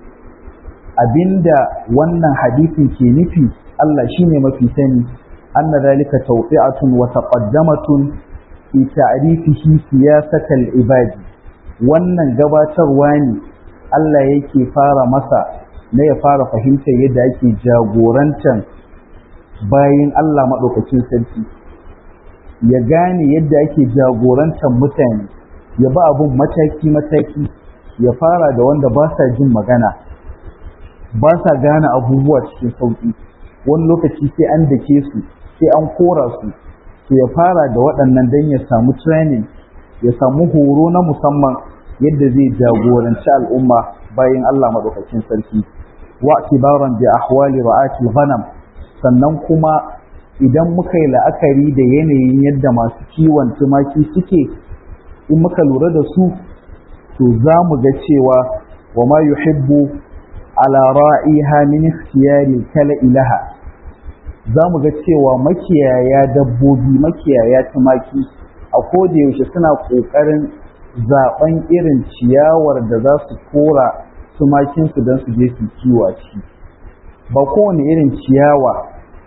Speaker 1: abinda wannan hadisin ke nufi Allah shine mafi sani anna zalika tawfi'atun wa taqaddamatun fi ta'rifihi siyasatal ibadi wannan gabatarwa ne Allah yake fara masa na ya fara fahimtar yadda ake jagorantar bayin Allah maɗaukacin sarki ya gane yadda ake jagorantar mutane ya ba abun mataki-mataki ya fara da wanda ba sa jin magana ba sa gane abubuwa cikin sauƙi wani lokaci sai an dake su sai an kora su to ya fara da waɗannan don ya samu training ya samu horo na musamman yadda zai jagoranci al'umma bayan Allah maɗaukakin sarki wa kibaran bi ahwali ra'ati ghanam sannan kuma idan muka yi la'akari da yanayin yadda masu kiwon tumaki suke in muka lura da su to za mu ga cewa wa ma yuhibbu ala ra'iha min ikhtiyari kala ilaha za mu ga cewa makiyaya dabbobi makiyaya tumaki a koda yaushe suna ƙoƙarin zaɓen irin ciyawar da za su kora tumakinsu don su je su kiwo a ciki ba kowane irin ciyawa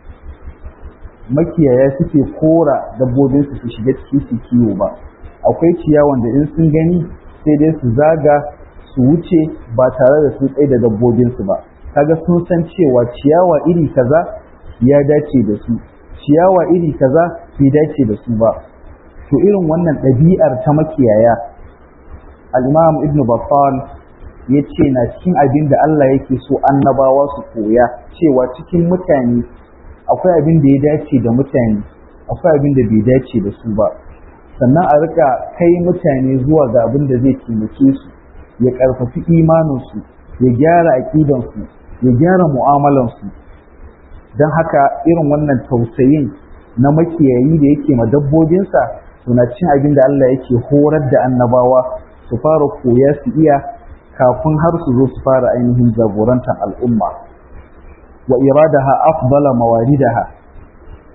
Speaker 1: makiyaya suke kora dabbobinsu su shiga ciki su kiwo ba akwai ciyawan da in sun gani sai dai su zaga su wuce ba tare da sun tsaye da dabbobinsu ba kaga sun san cewa ciyawa iri kaza ya dace da su ciyawa iri kaza bai dace da su ba to irin wannan ɗabi'ar ta makiyaya al-imam ibnu baffal ya ce na cikin abin da Allah yake so annabawa su koya cewa cikin mutane akwai abin da ya dace da mutane akwai abin da bai dace da su ba sannan a rika kai mutane zuwa ga abin da zai taimake su ya karfafi imaninsu ya gyara aƙidansu ya gyara mu'amalansu don haka irin wannan tausayin na makiyayi da yake ma dabbobinsa suna cin abin da Allah yake horar da annabawa su fara koya su iya kafin har su zo su fara ainihin jagorantar al'umma wa iradaha afdala mawaridaha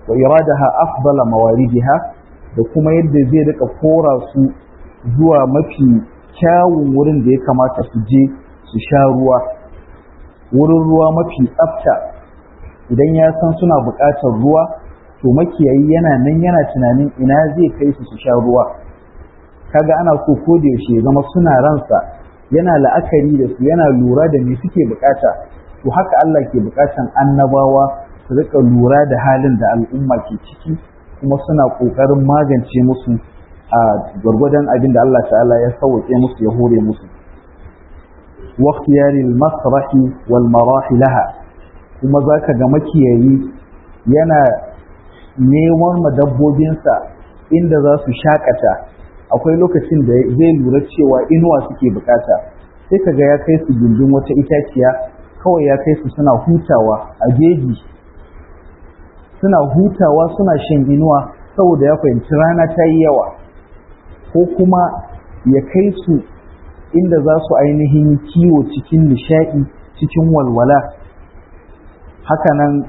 Speaker 1: wa iradaha afdala mawaridiha da kuma yadda zai rika kora su zuwa mafi kyawun wurin da ya kamata su je su sha ruwa wurin ruwa mafi tsafta idan ya san suna buƙatar ruwa to makiyayi yana nan yana tunanin ina zai kai su su sha ruwa kaga ana so ko da yaushe zama suna ransa yana la'akari da su yana lura da me suke bukata to haka Allah ke bukatan annabawa su rika lura da halin da al'umma ke ciki kuma suna kokarin magance musu a gwargwadon abin da Allah ta'ala ya sauke musu ya hore musu واختيار المسرح والمراح لها kuma zaka ga makiyayi yana neman madabbobinsa inda za su shakata akwai lokacin da zai lura cewa inuwa suke bukata sai kaga ya kai su gindin wata itaciya kawai ya kai su suna hutawa a jeji suna hutawa suna shan inuwa saboda ya fahimci rana ta yi yawa ko kuma ya kai su inda za su ainihin kiwo cikin nishaɗi cikin walwala hakanan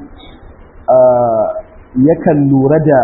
Speaker 1: yakan lura da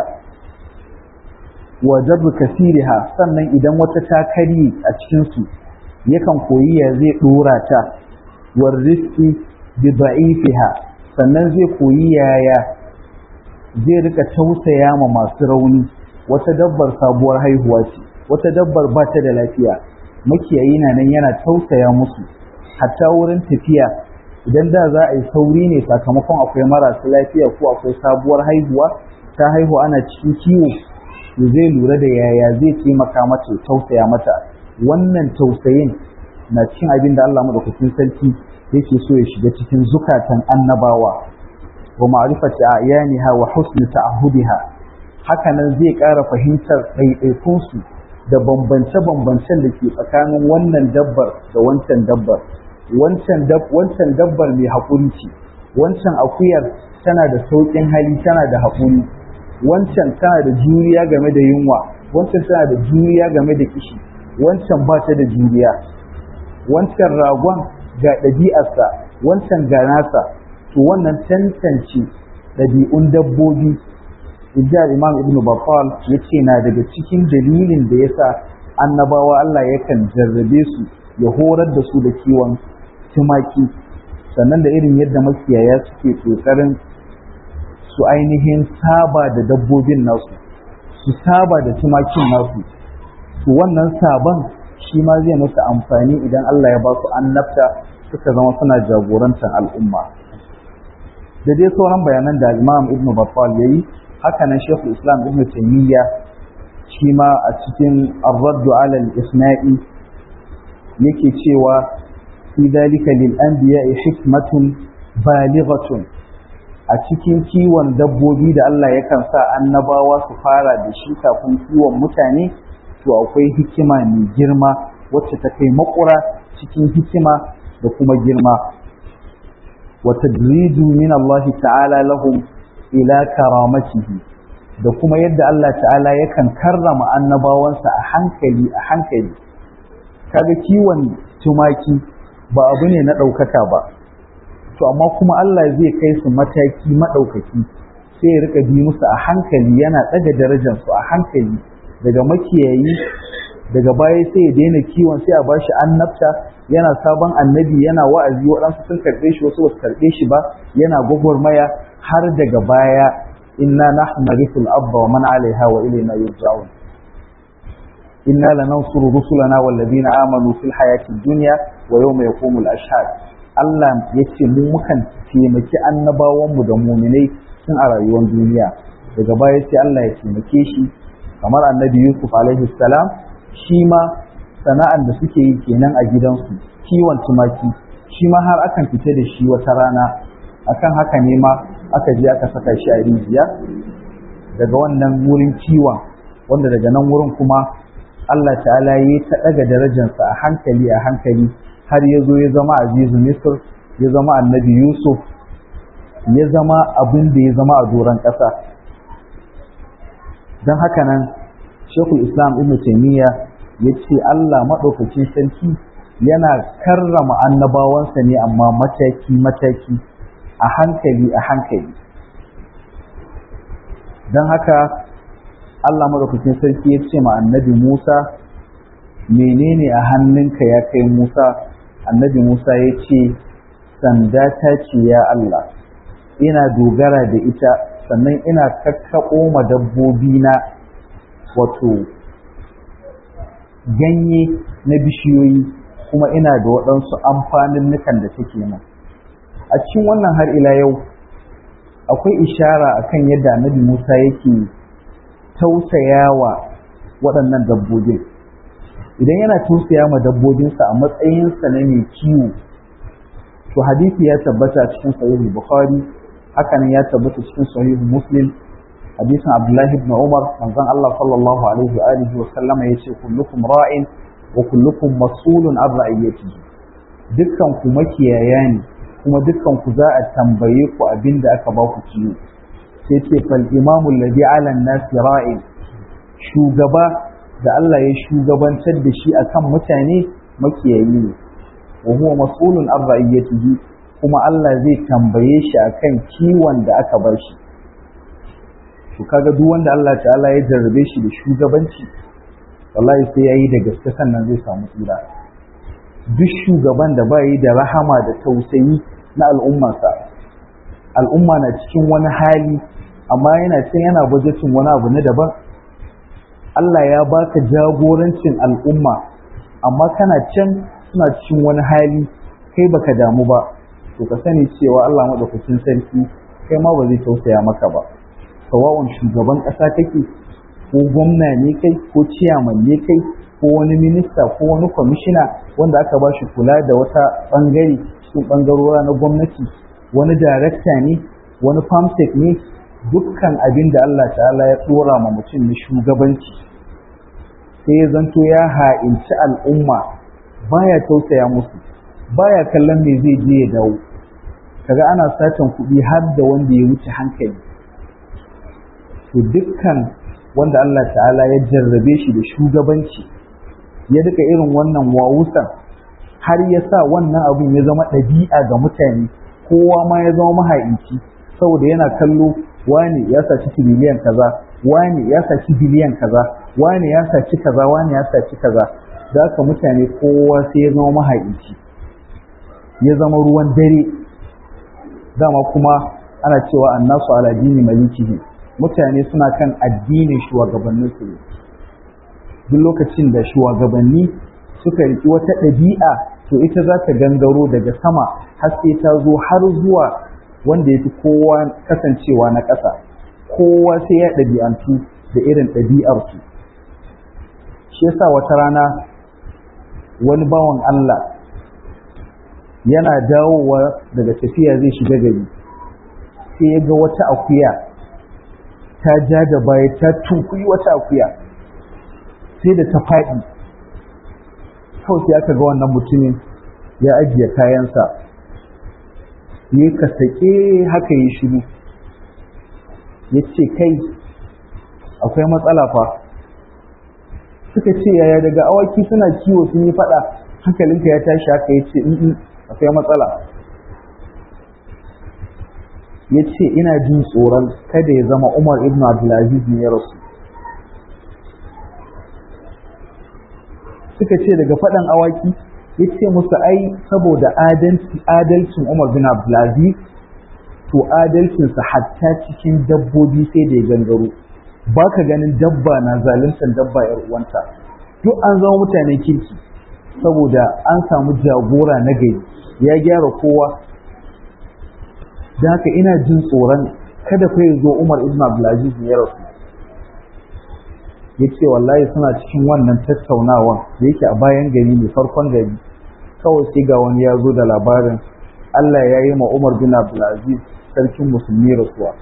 Speaker 1: wajar kasiriha sannan idan wata ta karye a cikinsu yakan koyi ya zai ɗora ta warriski bi da'ifiha sannan zai koyi yaya zai rika tausaya ma masu rauni wata dabbar sabuwar haihuwa ce wata dabbar ba ta da lafiya makiyayi na nan yana tausaya musu hatta wurin tafiya idan da za a yi sauri ne sakamakon akwai marasa lafiya ko akwai sabuwar haihuwa ta haihu ana cikin kiwo to zai lura da yaya zai taimaka mata tausaya mata wannan tausayin na cikin abin da Allah madaukakin sarki yake so ya shiga cikin zukatan annabawa wa ma'rifati a'yaniha wa husni ta'ahudiha haka nan zai ƙara fahimtar ɗaiɗaikunsu da bambance-bambancen da ke tsakanin wannan dabbar da wancan dabbar wancan wancan dabbar mai haƙuri ce wancan akuyar tana da sauƙin hali tana da haƙuri wancan tana da juriya game da yunwa wancan tana da juriya game da kishi wancan ba ta da juriya wancan ragon ga ɗabi'arsa wancan ga nasa to wannan tantance ɗabi'un dabbobi Ijjar Imam Ibn Battal ya ce na daga cikin dalilin da ya sa annabawa Allah yakan jarrabe su ya horar da su da kiwon tumaki sannan da irin yadda makiyaya suke ƙoƙarin su ainihin saba da dabbobin nasu su saba da tumakin nasu to wannan sabon shi ma zai musu amfani idan Allah ya ba su annabta suka zama suna jagorantar al'umma da dai sauran bayanan da Imam Ibn Battal yayi haka nan Sheikh Islam Ibn Taymiyyah shi ma a cikin Ar-Radd 'ala al-Isna'i yake cewa fi dalika lil anbiya'i hikmatun balighatun a cikin kiwon dabbobi da Allah yakan sa annabawa su fara da shi kafin kiwon mutane to akwai hikima mai girma wacce ta kai makura cikin hikima da kuma girma wa tadridu min Allah ta'ala lahum ila karamatihi da kuma yadda Allah ta'ala yakan karrama annabawansa a hankali a hankali kaga kiwon tumaki ba abu ne na ɗaukaka ba to amma kuma Allah zai kai su mataki maɗaukaki sai ya rika bi musu a hankali yana ɗaga darajarsu a hankali daga makiyayi daga baya sai ya daina kiwon sai a bashi annabta yana sabon annabi yana wa'azi waɗansu sun karɓe shi wasu basu karɓe shi ba yana gwagwarmaya har daga baya inna nahnu narithul abba wa man alaiha wa ilayna yurja'un inna lanansuru rusulana wal ladina amanu fil hayatid dunya wa yawma yaqumul ashhad Allah yace mu mukan taimaki annabawanmu da muminai tun a rayuwar duniya daga baya sai Allah ya taimake shi kamar annabi Yusuf alaihi salam shi ma sana'an da suke yi kenan a gidansu kiwon tumaki shi ma har akan fita da shi wata rana akan haka ne ma aka je aka saka shi a rijiya daga wannan wurin kiwon wanda daga nan wurin kuma Allah ta'ala ya ta daga darajarsa a hankali a hankali har ya zo ya zama azizu misr ya zama annabi yusuf ya zama abin da ya zama a doron ƙasa don haka nan shekul islam ibn taimiyya ya ce allah maɗaukacin sarki yana karrama annabawansa ne amma mataki-mataki a hankali a hankali don haka Allah madaukakin sarki ya ce ma annabi Musa menene a hannunka ya kai Musa annabi Musa ya ce sanda ta ce ya Allah ina dogara da ita sannan ina kakkaɓo ma dabbobi na wato ganye na bishiyoyi kuma ina da waɗansu amfanin nukan da take nan a cikin wannan har ila yau akwai ishara akan yadda annabi Musa yake tausayawa waɗannan dabbobin idan yana tausaya ma dabbobinsa a matsayinsa na mai kiwo to hadisi ya tabbata cikin sahihu bukhari hakan ya tabbata cikin sahihu muslim hadisin abdullahi ibn umar manzon Allah sallallahu alaihi wa alihi wa sallama yace kullukum ra'in wa kullukum mas'ulun an ra'iyatihi dukkan ku makiyaya ne kuma dukkan ku za a tambaye ku abinda aka ba ku kiwo sai ce fal imamu alladhi ala an-nasi ra'in shugaba da Allah ya shugabantar da shi akan mutane makiyayi ne wa huwa mas'ulun an ra'iyatihi kuma Allah zai tambaye shi akan kiwon da aka bar shi to kaga duk wanda Allah ta'ala ya jarrabe shi da shugabanci wallahi sai yayi da gaske sannan zai samu tsira duk shugaban da bai da rahama da tausayi na al'ummarsa al'umma na cikin wani hali amma yana can yana bajetin wani abu na daban Allah ya baka jagorancin al'umma amma kana can suna cikin wani hali kai baka damu ba to ka sani cewa Allah madaukakin sarki kai ma ba zai tausaya maka ba sawa'un shugaban ƙasa kake ko gwamna ne kai ko ciyaman ne kai ko wani minista ko wani kwamishina wanda aka ba shi kula da wata bangare cikin bangarora na gwamnati wani darakta ne wani famsek ne dukkan abin da Allah ta'ala ya tsora ma mutum na shugabanci sai ya zanto ya ha'inci al'umma baya tausaya musu baya kallon me zai je ya dawo kaga ana satan kuɗi har da wanda ya wuce hankali to dukkan wanda Allah ta'ala ya jarrabe shi da shugabanci ya duka irin wannan wawusan har ya sa wannan abin ya zama ɗabi'a ga mutane kowa ma ya zama mahaici saboda yana kallo wani ya saci biliyan kaza wani ya saci biliyan kaza wani ya saci kaza wani ya saci kaza da haka mutane kowa sai ya zama mahaici ya zama ruwan dare dama kuma ana cewa annasu ala dini malikihi mutane suna kan addinin shugabanninsu ne duk lokacin da shugabanni suka riki wata ɗabi'a to ita za ta gangaro daga sama har sai ta zo har zuwa wanda ya fi kowa kasancewa na ƙasa kowa sai ya ɗabi'antu da irin ɗabi'arsu shi yasa wata rana wani bawan Allah yana dawowa daga tafiya zai shiga gari sai ya ga wata akuya ta ja da baya ta tunkuyi wata akuya sai da ta faɗi kawai sai aka ga wannan mutumin ya ajiye kayansa ya ka sake haka yi shiru ya ce kai akwai matsala fa suka ce yaya daga awaki suna kiwo sun yi faɗa hankalinka ya tashi haka ya ce akwai matsala ya ce ina jin tsoron kada ya zama umar ibn abdulaziz ne ya rasu suka ce daga faɗan awaki ya ce musu ai saboda adalcin umar bin abdulaziz to adalcinsa hatta cikin dabbobi sai da ya gangaro ba ka ganin dabba na zaluntar dabba yar uwanta duk an zama mutane kirki saboda an samu jagora na gari ya gyara kowa da haka ina jin tsoron kada fa ya zo Umar ibn Abdulaziz ya rasu yace wallahi suna cikin wannan tattaunawa da yake a bayan gari ne farkon gari kawai sai ga wani ya zo da labarin Allah ya yi ma Umar bin Abdulaziz sarkin musulmi rasuwa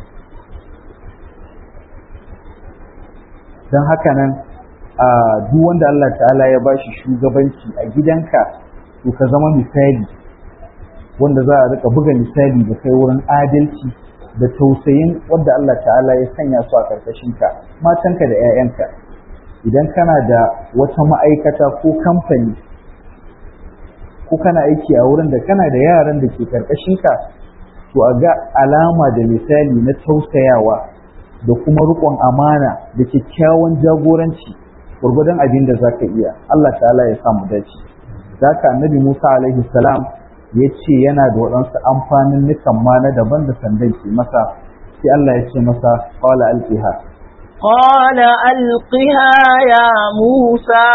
Speaker 1: don haka nan a duk wanda Allah ta'ala ya bashi shugabanci a gidanka to ka zama misali wanda za a rika buga misali da kai wurin adalci da tausayin wanda Allah ta'ala ya sanya su a ka matanka da 'ya'yanka idan kana da wata ma'aikata ko kamfani ko kana aiki a wurin da kana da yaran da ke ka, to a ga alama da misali na tausayawa da kuma riƙon amana da kyakkyawan jagoranci gwargwadon abin da za ka iya Allah ta'ala ya samu dace za ka annabi Musa alaihi salam ya ce yana da waɗansu amfanin nukan ma na daban da sandan ke masa sai Allah ya ce masa qala alqiha
Speaker 2: قال ألقها يا موسى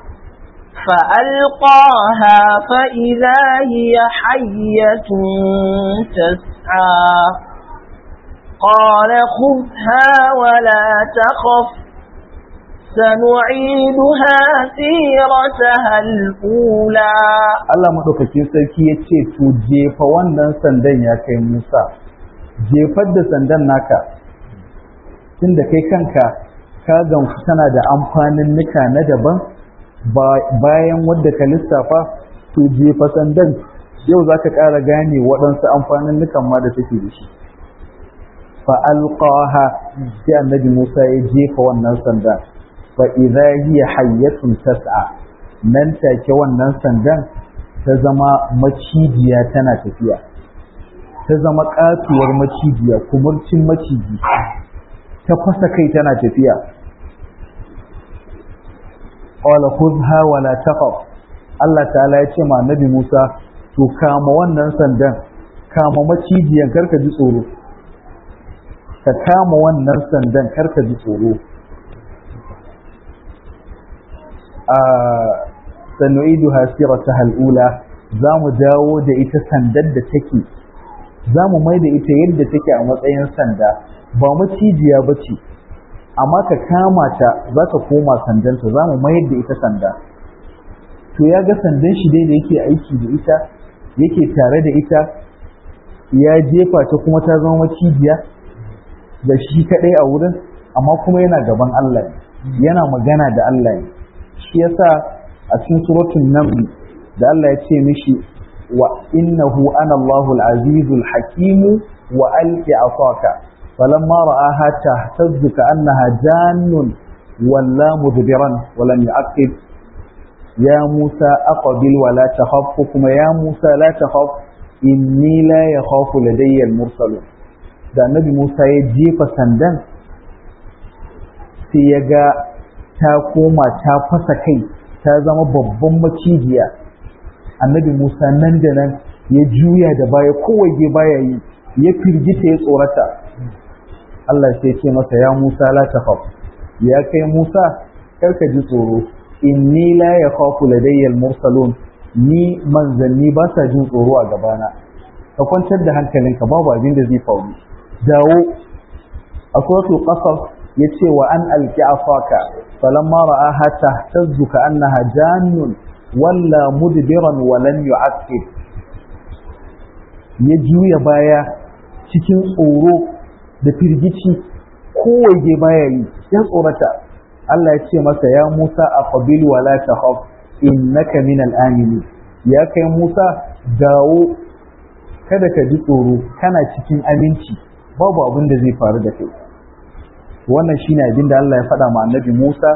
Speaker 2: فألقاها فإذا هي حية تسعى قال خذها ولا تخف سنعيدها سيرتها الأولى
Speaker 1: Allah maɗaukakin sarki ya ce to jefa wannan sandan ya kai Musa jefar da sandan naka tunda kai kanka ka gamsu tana da amfanin nika na daban bayan wadda ka lissafa to jefa sandan yau za ka ƙara gane waɗansu amfanin nukan ma da take da shi fa'alƙaha sai annabi Musa ya jefa wannan sanda fa idza hiya hayyatun tas'a nan take wannan sandan ta zama macijiya tana tafiya ta zama katuwar macijiya kumurcin maciji ta fasa kai tana tafiya qala khudha wa la taqaf Allah ta'ala ya ce ma annabi Musa to kama wannan sandan kama macijiyan karka ji tsoro ka kama wannan sandan karka ji tsoro a sanu'idu hasirata hal'ula za mu dawo da ita sandar da take za mu mai da ita yadda take a matsayin sanda ba macijiya ba ce amma ka kama ta za ka koma sandanta za mu mayar da ita sanda to ya ga sandan shi dai da yake aiki da ita yake tare da ita ya jefa ta kuma ta zama macijiya da shi kaɗai a wurin amma kuma yana gaban Allah yana magana da Allah ne shi yasa a cikin suratul naml da Allah ya ce mishi wa innahu ana Allahu al-azizu al-hakim wa alqi asaka falamma ra'aha tahtazzu ka'annaha jannun walla mudbiran wa lam yu'aqib ya Musa aqbil wa la takhaf kuma ya Musa la takhaf inni la yakhafu ladayya al-mursalun da annabi Musa ya jefa sandan sai ya ga ta koma ta fasa kai ta zama babban macijiya annabi Musa nan da nan ya juya da baya kowai ge baya yi ya firgita ya tsorata Allah sai ce masa ya Musa la takhaf ya kai Musa karka ji tsoro inni la yakhafu ladayya al-mursalun ni manzanni ba sa jin tsoro a gabana ka kwantar da hankalinka babu abin da zai faru dawo a suratul qasas yace wa an alki afaka falamma ra'aha tahtazzu ka'annaha jannun walla mudbiran wa lam yu'aqib ya juya baya cikin tsoro da firgici kowaje baya yi ya tsorata Allah ya ce masa ya Musa aqbil wa la takhaf innaka minal aminin ya kai Musa dawo kada ka ji tsoro kana cikin aminci babu abin da zai faru da kai wannan shine abin da Allah ya faɗa ma annabi Musa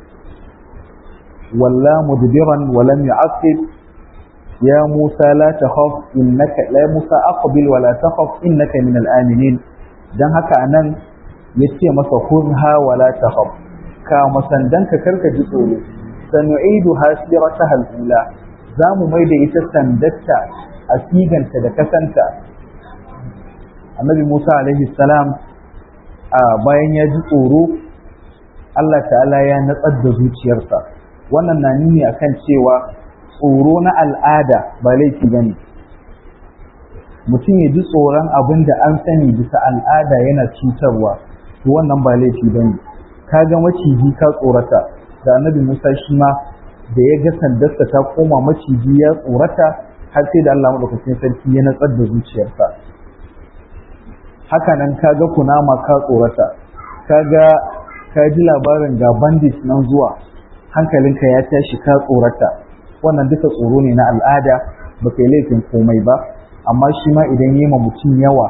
Speaker 1: walla mudbiran wa lam yu'aqib ya Musa la takhaf innaka la Musa aqbil wa la takhaf innaka min al-aminin dan haka anan yace masa khudha wa la takhaf ka masandanka karka ji tsoro sanu'idu hasirataha al-ula zamu maida ita sandatta a siganta da kasanta annabi Musa alaihi salam a bayan ya ji tsoro Allah ta'ala ya natsar da zuciyarsa wannan na nuni akan cewa tsoro na al'ada ba laifi bane mutum ya ji tsoron abin da an sani bisa al'ada yana cutarwa to wannan ba laifi bane ka ga maciji ka tsorata da annabi Musa shi ma da ya ga sandarsa ta koma maciji ya tsorata har sai da Allah madaukakin sarki ya natsar da zuciyarsa haka nan kaga kunama ka tsorata kaga ka ji labarin ga bandit nan zuwa hankalinka ya tashi ka tsorata wannan duka tsoro ne na al'ada ba kai laifin komai ba amma shi ma idan yi ma mutum yawa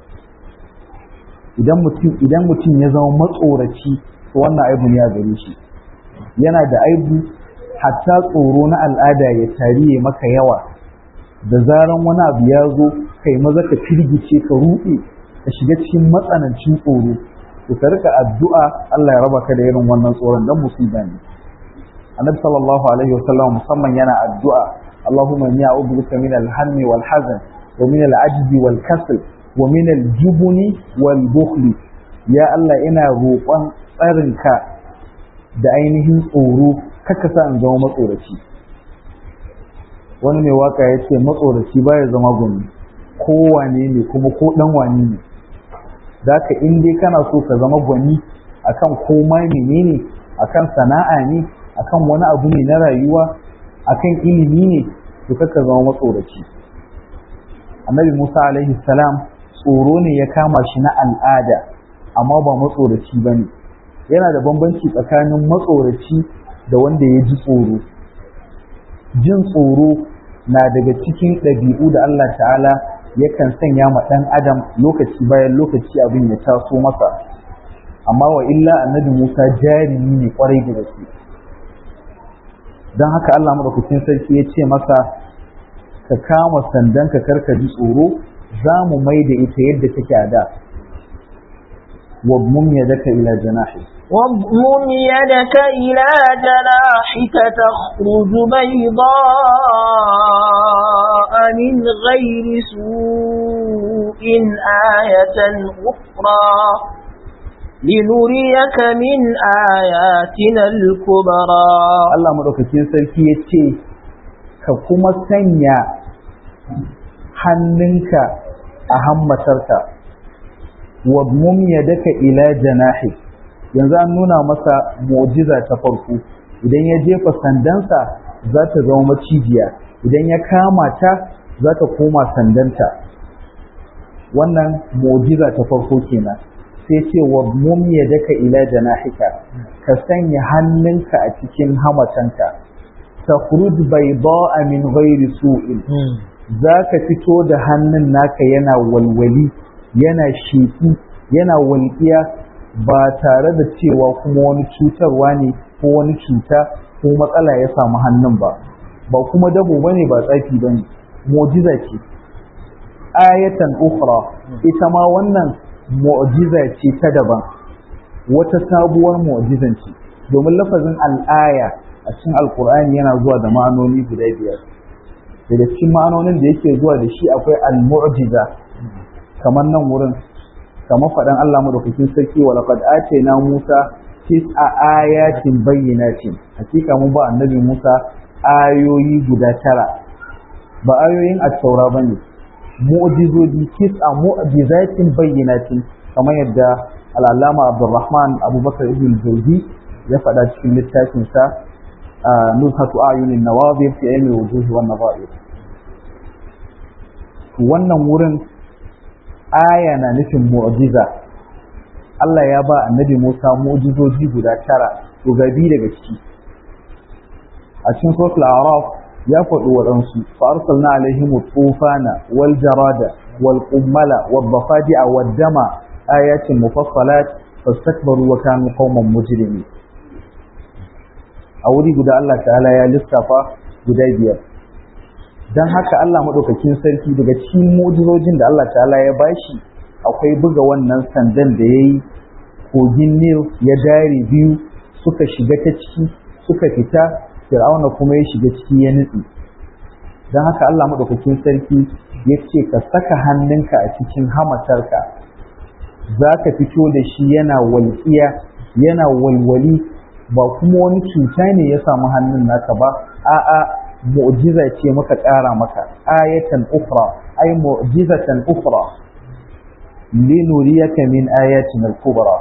Speaker 1: idan mutum idan mutum ya zama matsoraci to wannan aibu ne a gare shi yana da aibu hatta tsoro na al'ada ya tariye maka yawa da zaran wani abu ya zo kai maza ka firgice ka ruɗe ka shiga cikin matsanancin tsoro to ka rika addu'a Allah ya raba ka da irin wannan tsoron dan musiba ne annabi sallallahu alaihi wasallam musamman yana addu'a Allahumma inni a'udhu bika min al-hammi wal hazan wa min al-ajzi wal kasl wa min al-jubni wal bukhli ya Allah ina roƙon tsarinka da ainihin tsoro kaka sa in zama matsoraci wani mai waka ya ce matsoraci baya zama gwani kowane ne kuma ko dan wani ne za ka in dai kana so ka zama gwani akan koma menene akan sana'a ne akan wani abu ne na rayuwa akan ilimi ne to kaka zama matsoraci annabi musa alaihi salam tsoro ne ya kama shi na al'ada amma ba matsoraci ba ne yana da bambanci tsakanin matsoraci da wanda ya ji tsoro jin tsoro na daga cikin ɗabi'u da Allah ta'ala yakan sanya ma ɗan adam lokaci bayan lokaci abin ya taso masa amma wa illa annabi Musa jarumi ne kwarai da gaske don haka Allah madaukakin sarki ya ce masa ka kama sandan ka karka ji tsoro za mu mai da ita yadda take a da wa mum yadaka ila janahi
Speaker 2: واضمم يدك إلى جناحك تخرج بيضاء من غير سوء آية أخرى لنريك من آياتنا الكبرى
Speaker 1: Allah maɗaukakin sarki ya ce ka kuma sanya hannunka a hammatarka wa mum yadaka ila janahi yanzu an nuna masa mu'jiza ta farko idan ya jefa sandansa za ta zama macijiya idan ya kama ta za ta koma sandanta wannan mu'jiza ta farko kenan sai ce wa mum yadaka ila janahika ka sanya hannunka a cikin hamatanka takhruj bayda'a min ghairi su'in zaka fito da hannun naka yana walwali yana sheki yana walƙiya ba tare da cewa kuma wani cutarwa ne ko wani cuta ko matsala ya samu hannun ba ba kuma dabo bane ba tsafi bane mu'jiza ce ayatan ukhra ita ma wannan mu'jiza ce ta daban wata sabuwar mu'jizan ce domin lafazin al'aya a cikin alkur'ani yana zuwa da ma'anoni guda biyar daga cikin ma'anonin da yake zuwa da shi akwai al-mu'jiza kamar nan wurin kamar faɗan Allah madaukakin sarki wa laqad atayna Musa tis'a ayatin bayyinatin hakika mun ba annabi Musa ayoyi guda tara ba ayoyin at-taura bane mu'jizoji tis'a mu'jizatin bayyinatin kamar yadda al-allama Abdurrahman Abubakar ibn Jawzi ya faɗa cikin littafin sa nuzhatu ayunin nawadir fi ilmi wujuhi wan nawadir wannan wurin aya na nufin mu'jiza Allah ya ba annabi Musa mu'jizoji guda tara to gabi daga ciki a cikin suratul a'raf ya faɗi waɗansu fa arsalna alaihim tufana wal jarada wal qummala wad dafadi'a wad dama ayatin mufassalat fastakbaru wa kanu qauman mujrimin a wuri guda Allah ta'ala ya lissafa guda biyar don haka Allah maɗaukakin sarki daga cikin mujizojin da Allah ta'ala ya bashi akwai buga wannan sandan da ya yi kogin Nil ya dare biyu suka shiga ta ciki suka fita fir'auna kuma ya shiga ciki ya nutse don haka Allah maɗaukakin sarki ya ce ka saka hannunka a cikin hamatarka za ka fito da shi yana walƙiya yana walwali ba kuma wani cuta ne ya samu hannun naka ba a'a mu'jiza ce muka ƙara maka ayatan ukhra ay mu'jizatan ukhra linuriyaka min ayatin al-kubra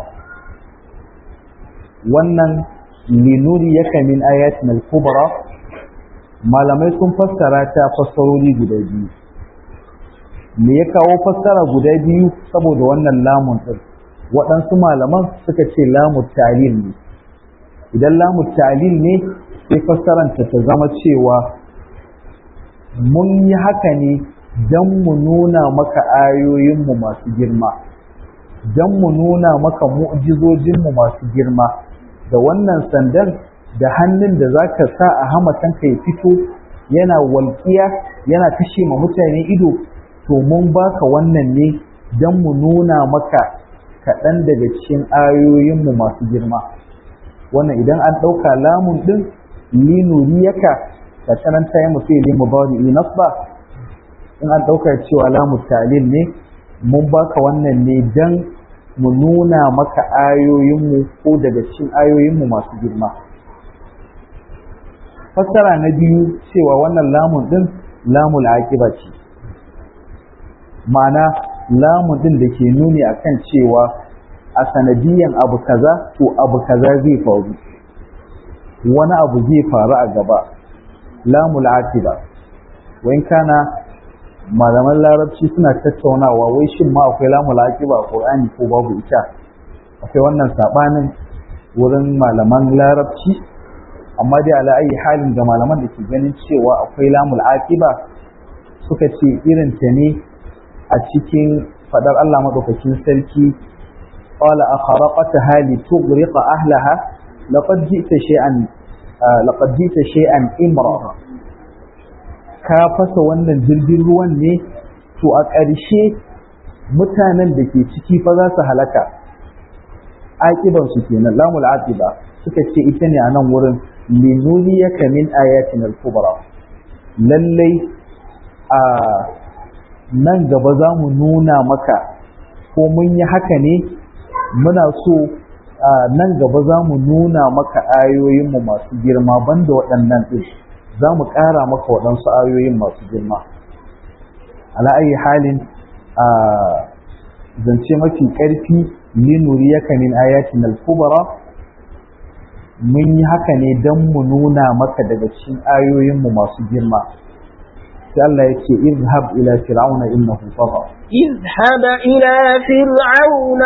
Speaker 1: wannan linuriyaka min ayatin al-kubra malamai sun fassara ta fassarori guda biyu me ya kawo fassara guda biyu saboda wannan lamun din waɗansu malaman suka ce lamun talil ne idan lamun talil ne sai fassaranta ta zama cewa mun yi haka ne don mu nuna maka ayoyinmu masu girma don mu nuna maka mu'jizojinmu masu girma da wannan sandan da hannun da za ka sa a hamatanka ya fito yana walƙiya yana kashe ma mutane ido to mun baka wannan ne don mu nuna maka kaɗan daga cikin ayoyinmu masu girma wannan idan an ɗauka lamun ɗin linuriyaka da tsananta ya mutu ili mubadi nasba in an ɗauka cewa lamu talil ne mun baka wannan ne dan mu nuna maka ayoyinmu ko daga cikin ayoyinmu masu girma fassara na biyu cewa wannan lamun ɗin lamul aqiba ce ma'ana lamun ɗin da ke nuni akan cewa a sanadiyan abu kaza to abu kaza zai faru wani abu zai faru a gaba lamul aqiba wain kana malaman larabci suna tattaunawa wai shin ma akwai lamul aqiba a qur'ani ko babu ita akwai wannan sabanin wurin malaman larabci amma dai ala ayi halin da malaman da ke ganin cewa akwai lamul aqiba suka ce irin ta ne a cikin fadar Allah madaukakin sarki qala akharaqataha litughriqa ahlaha laqad ji'ta shay'an laqad ji'ta shay'an imra ka fasa wannan jirgin ruwan ne to a ƙarshe mutanen da ke ciki fa za su halaka aqiban su kenan lamul aqiba suka ce ita ne a nan wurin linuriyaka min ayatin al-kubra lallai a nan gaba za mu nuna maka ko mun yi haka ne muna so nan gaba za mu nuna maka ayoyinmu masu girma banda waɗannan ɗin za mu ƙara maka waɗansu ayoyin masu girma ala ayi halin a zance mafi ƙarfi linuriyaka min ayatin al-kubra mun yi haka ne don mu nuna maka daga cikin ayoyinmu masu girma sai Allah ya ce izhab ila fir'auna innahu tagha
Speaker 2: اذهب إلى فرعون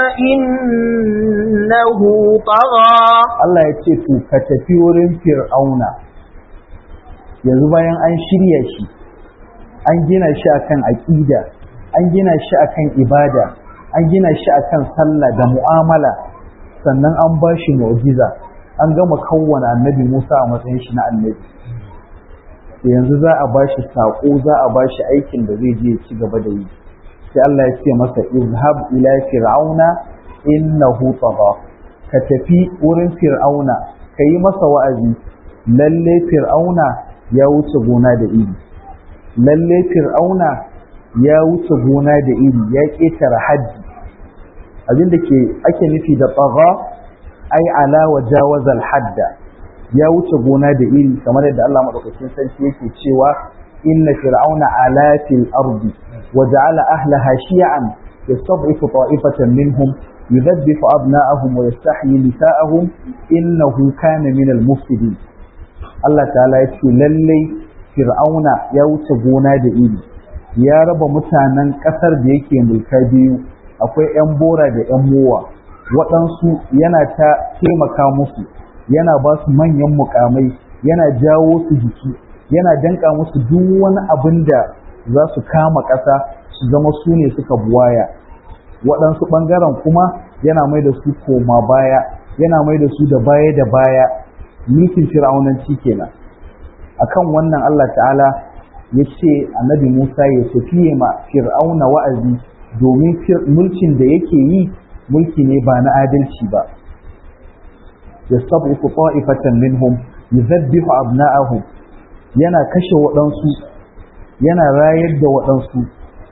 Speaker 2: إنه طغى
Speaker 1: Allah ya ce to ka tafi wurin fir'auna yanzu bayan an shirya shi an gina shi akan aqida an gina shi akan ibada an gina shi akan sallah da mu'amala sannan an ba shi mu'jiza an gama kawwana annabi Musa a matsayin shi na annabi yanzu za a ba shi saƙo za a ba shi aikin da zai je ci gaba da yi sai Allah ya ce masa izhab ila fir'auna innahu tagha ka tafi wurin fir'auna ka yi masa wa'azi lalle fir'auna ya wuce gona da iri lalle fir'auna ya wuce gona da iri ya ƙetare haddi abinda ke ake nufi da tagha ai ala wa jawazal hadda ya wuce gona da iri kamar yadda Allah madaukakin sarki yake cewa inna fir'auna ala fil ardi wa ja'ala ahlaha shi'an yastad'ifu ta'ifatan minhum yudabbifu abna'ahum wa yastahyi nisa'ahum innahu kana min al mufsidin Allah ta'ala ya ce lalle fir'auna ya wuce gona da iri ya raba mutanen kasar da yake mulka biyu akwai 'yan bora da 'yan mowa waɗansu yana ta taimaka musu yana ba su manyan mukamai yana jawo su jiki yana danka musu duk wani abin da za su kama ƙasa su zama su ne suka buwaya waɗansu ɓangaren kuma yana mai da su koma baya yana mai da su da baya da baya mulkin fir'aunanci kenan akan wannan Allah ta'ala ya ce annabi Musa ya tafiye ma fir'auna wa'azi domin mulkin da yake yi mulki ne ba na adalci ba yastabiqu ta'ifatan minhum yuzabbihu abna'ahum yana kashe waɗansu yana rayar da waɗansu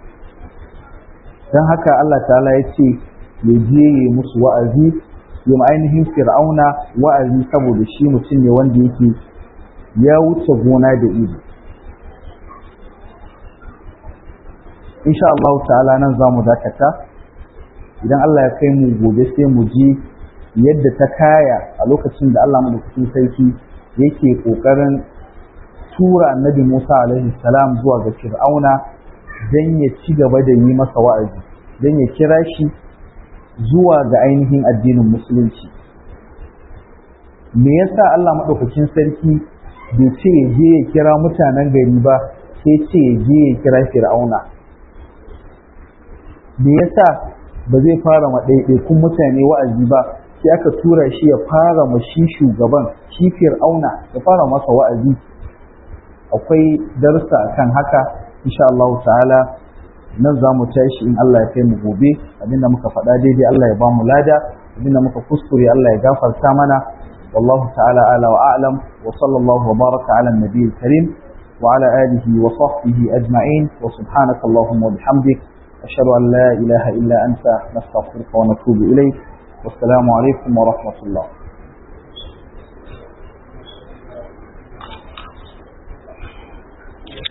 Speaker 1: don haka Allah ta'ala ya ce ya je ya musu wa'azi ya ainihin fir'auna wa'azi saboda shi mutum ne wanda yake ya wuce gona da iri insha Allah ta'ala nan za mu dakata idan Allah ya kai mu gobe sai mu ji yadda ta kaya a lokacin da Allah madaukakin sarki yake kokarin tura annabi Musa alaihi salam zuwa ga Fir'auna dan ya ci gaba da yi masa wa'azi dan ya kira shi zuwa ga ainihin addinin musulunci me yasa Allah madaukakin sarki bai ce ya je ya kira mutanen gari ba sai ce ya je ya kira Fir'auna me yasa ba zai fara ma ɗaiɗaikun mutane wa'azi ba sai aka tura shi ya fara ma shi shugaban shi fir'auna ya fara masa wa'azi akwai darsa akan haka insha Allah ta'ala nan za mu tashi in Allah ya kai mu gobe abinda muka faɗa daidai Allah ya ba mu lada abinda muka kuskure Allah ya gafarta mana wallahu ta'ala ala wa a'lam wa sallallahu wa baraka ala nabiyil karim wa ala alihi wa sahbihi ajma'in wa subhanaka allahumma wa bihamdik ashhadu an la ilaha illa anta nastaghfiruka wa natubu ilayk wassalamu alaikum wa rahmatullah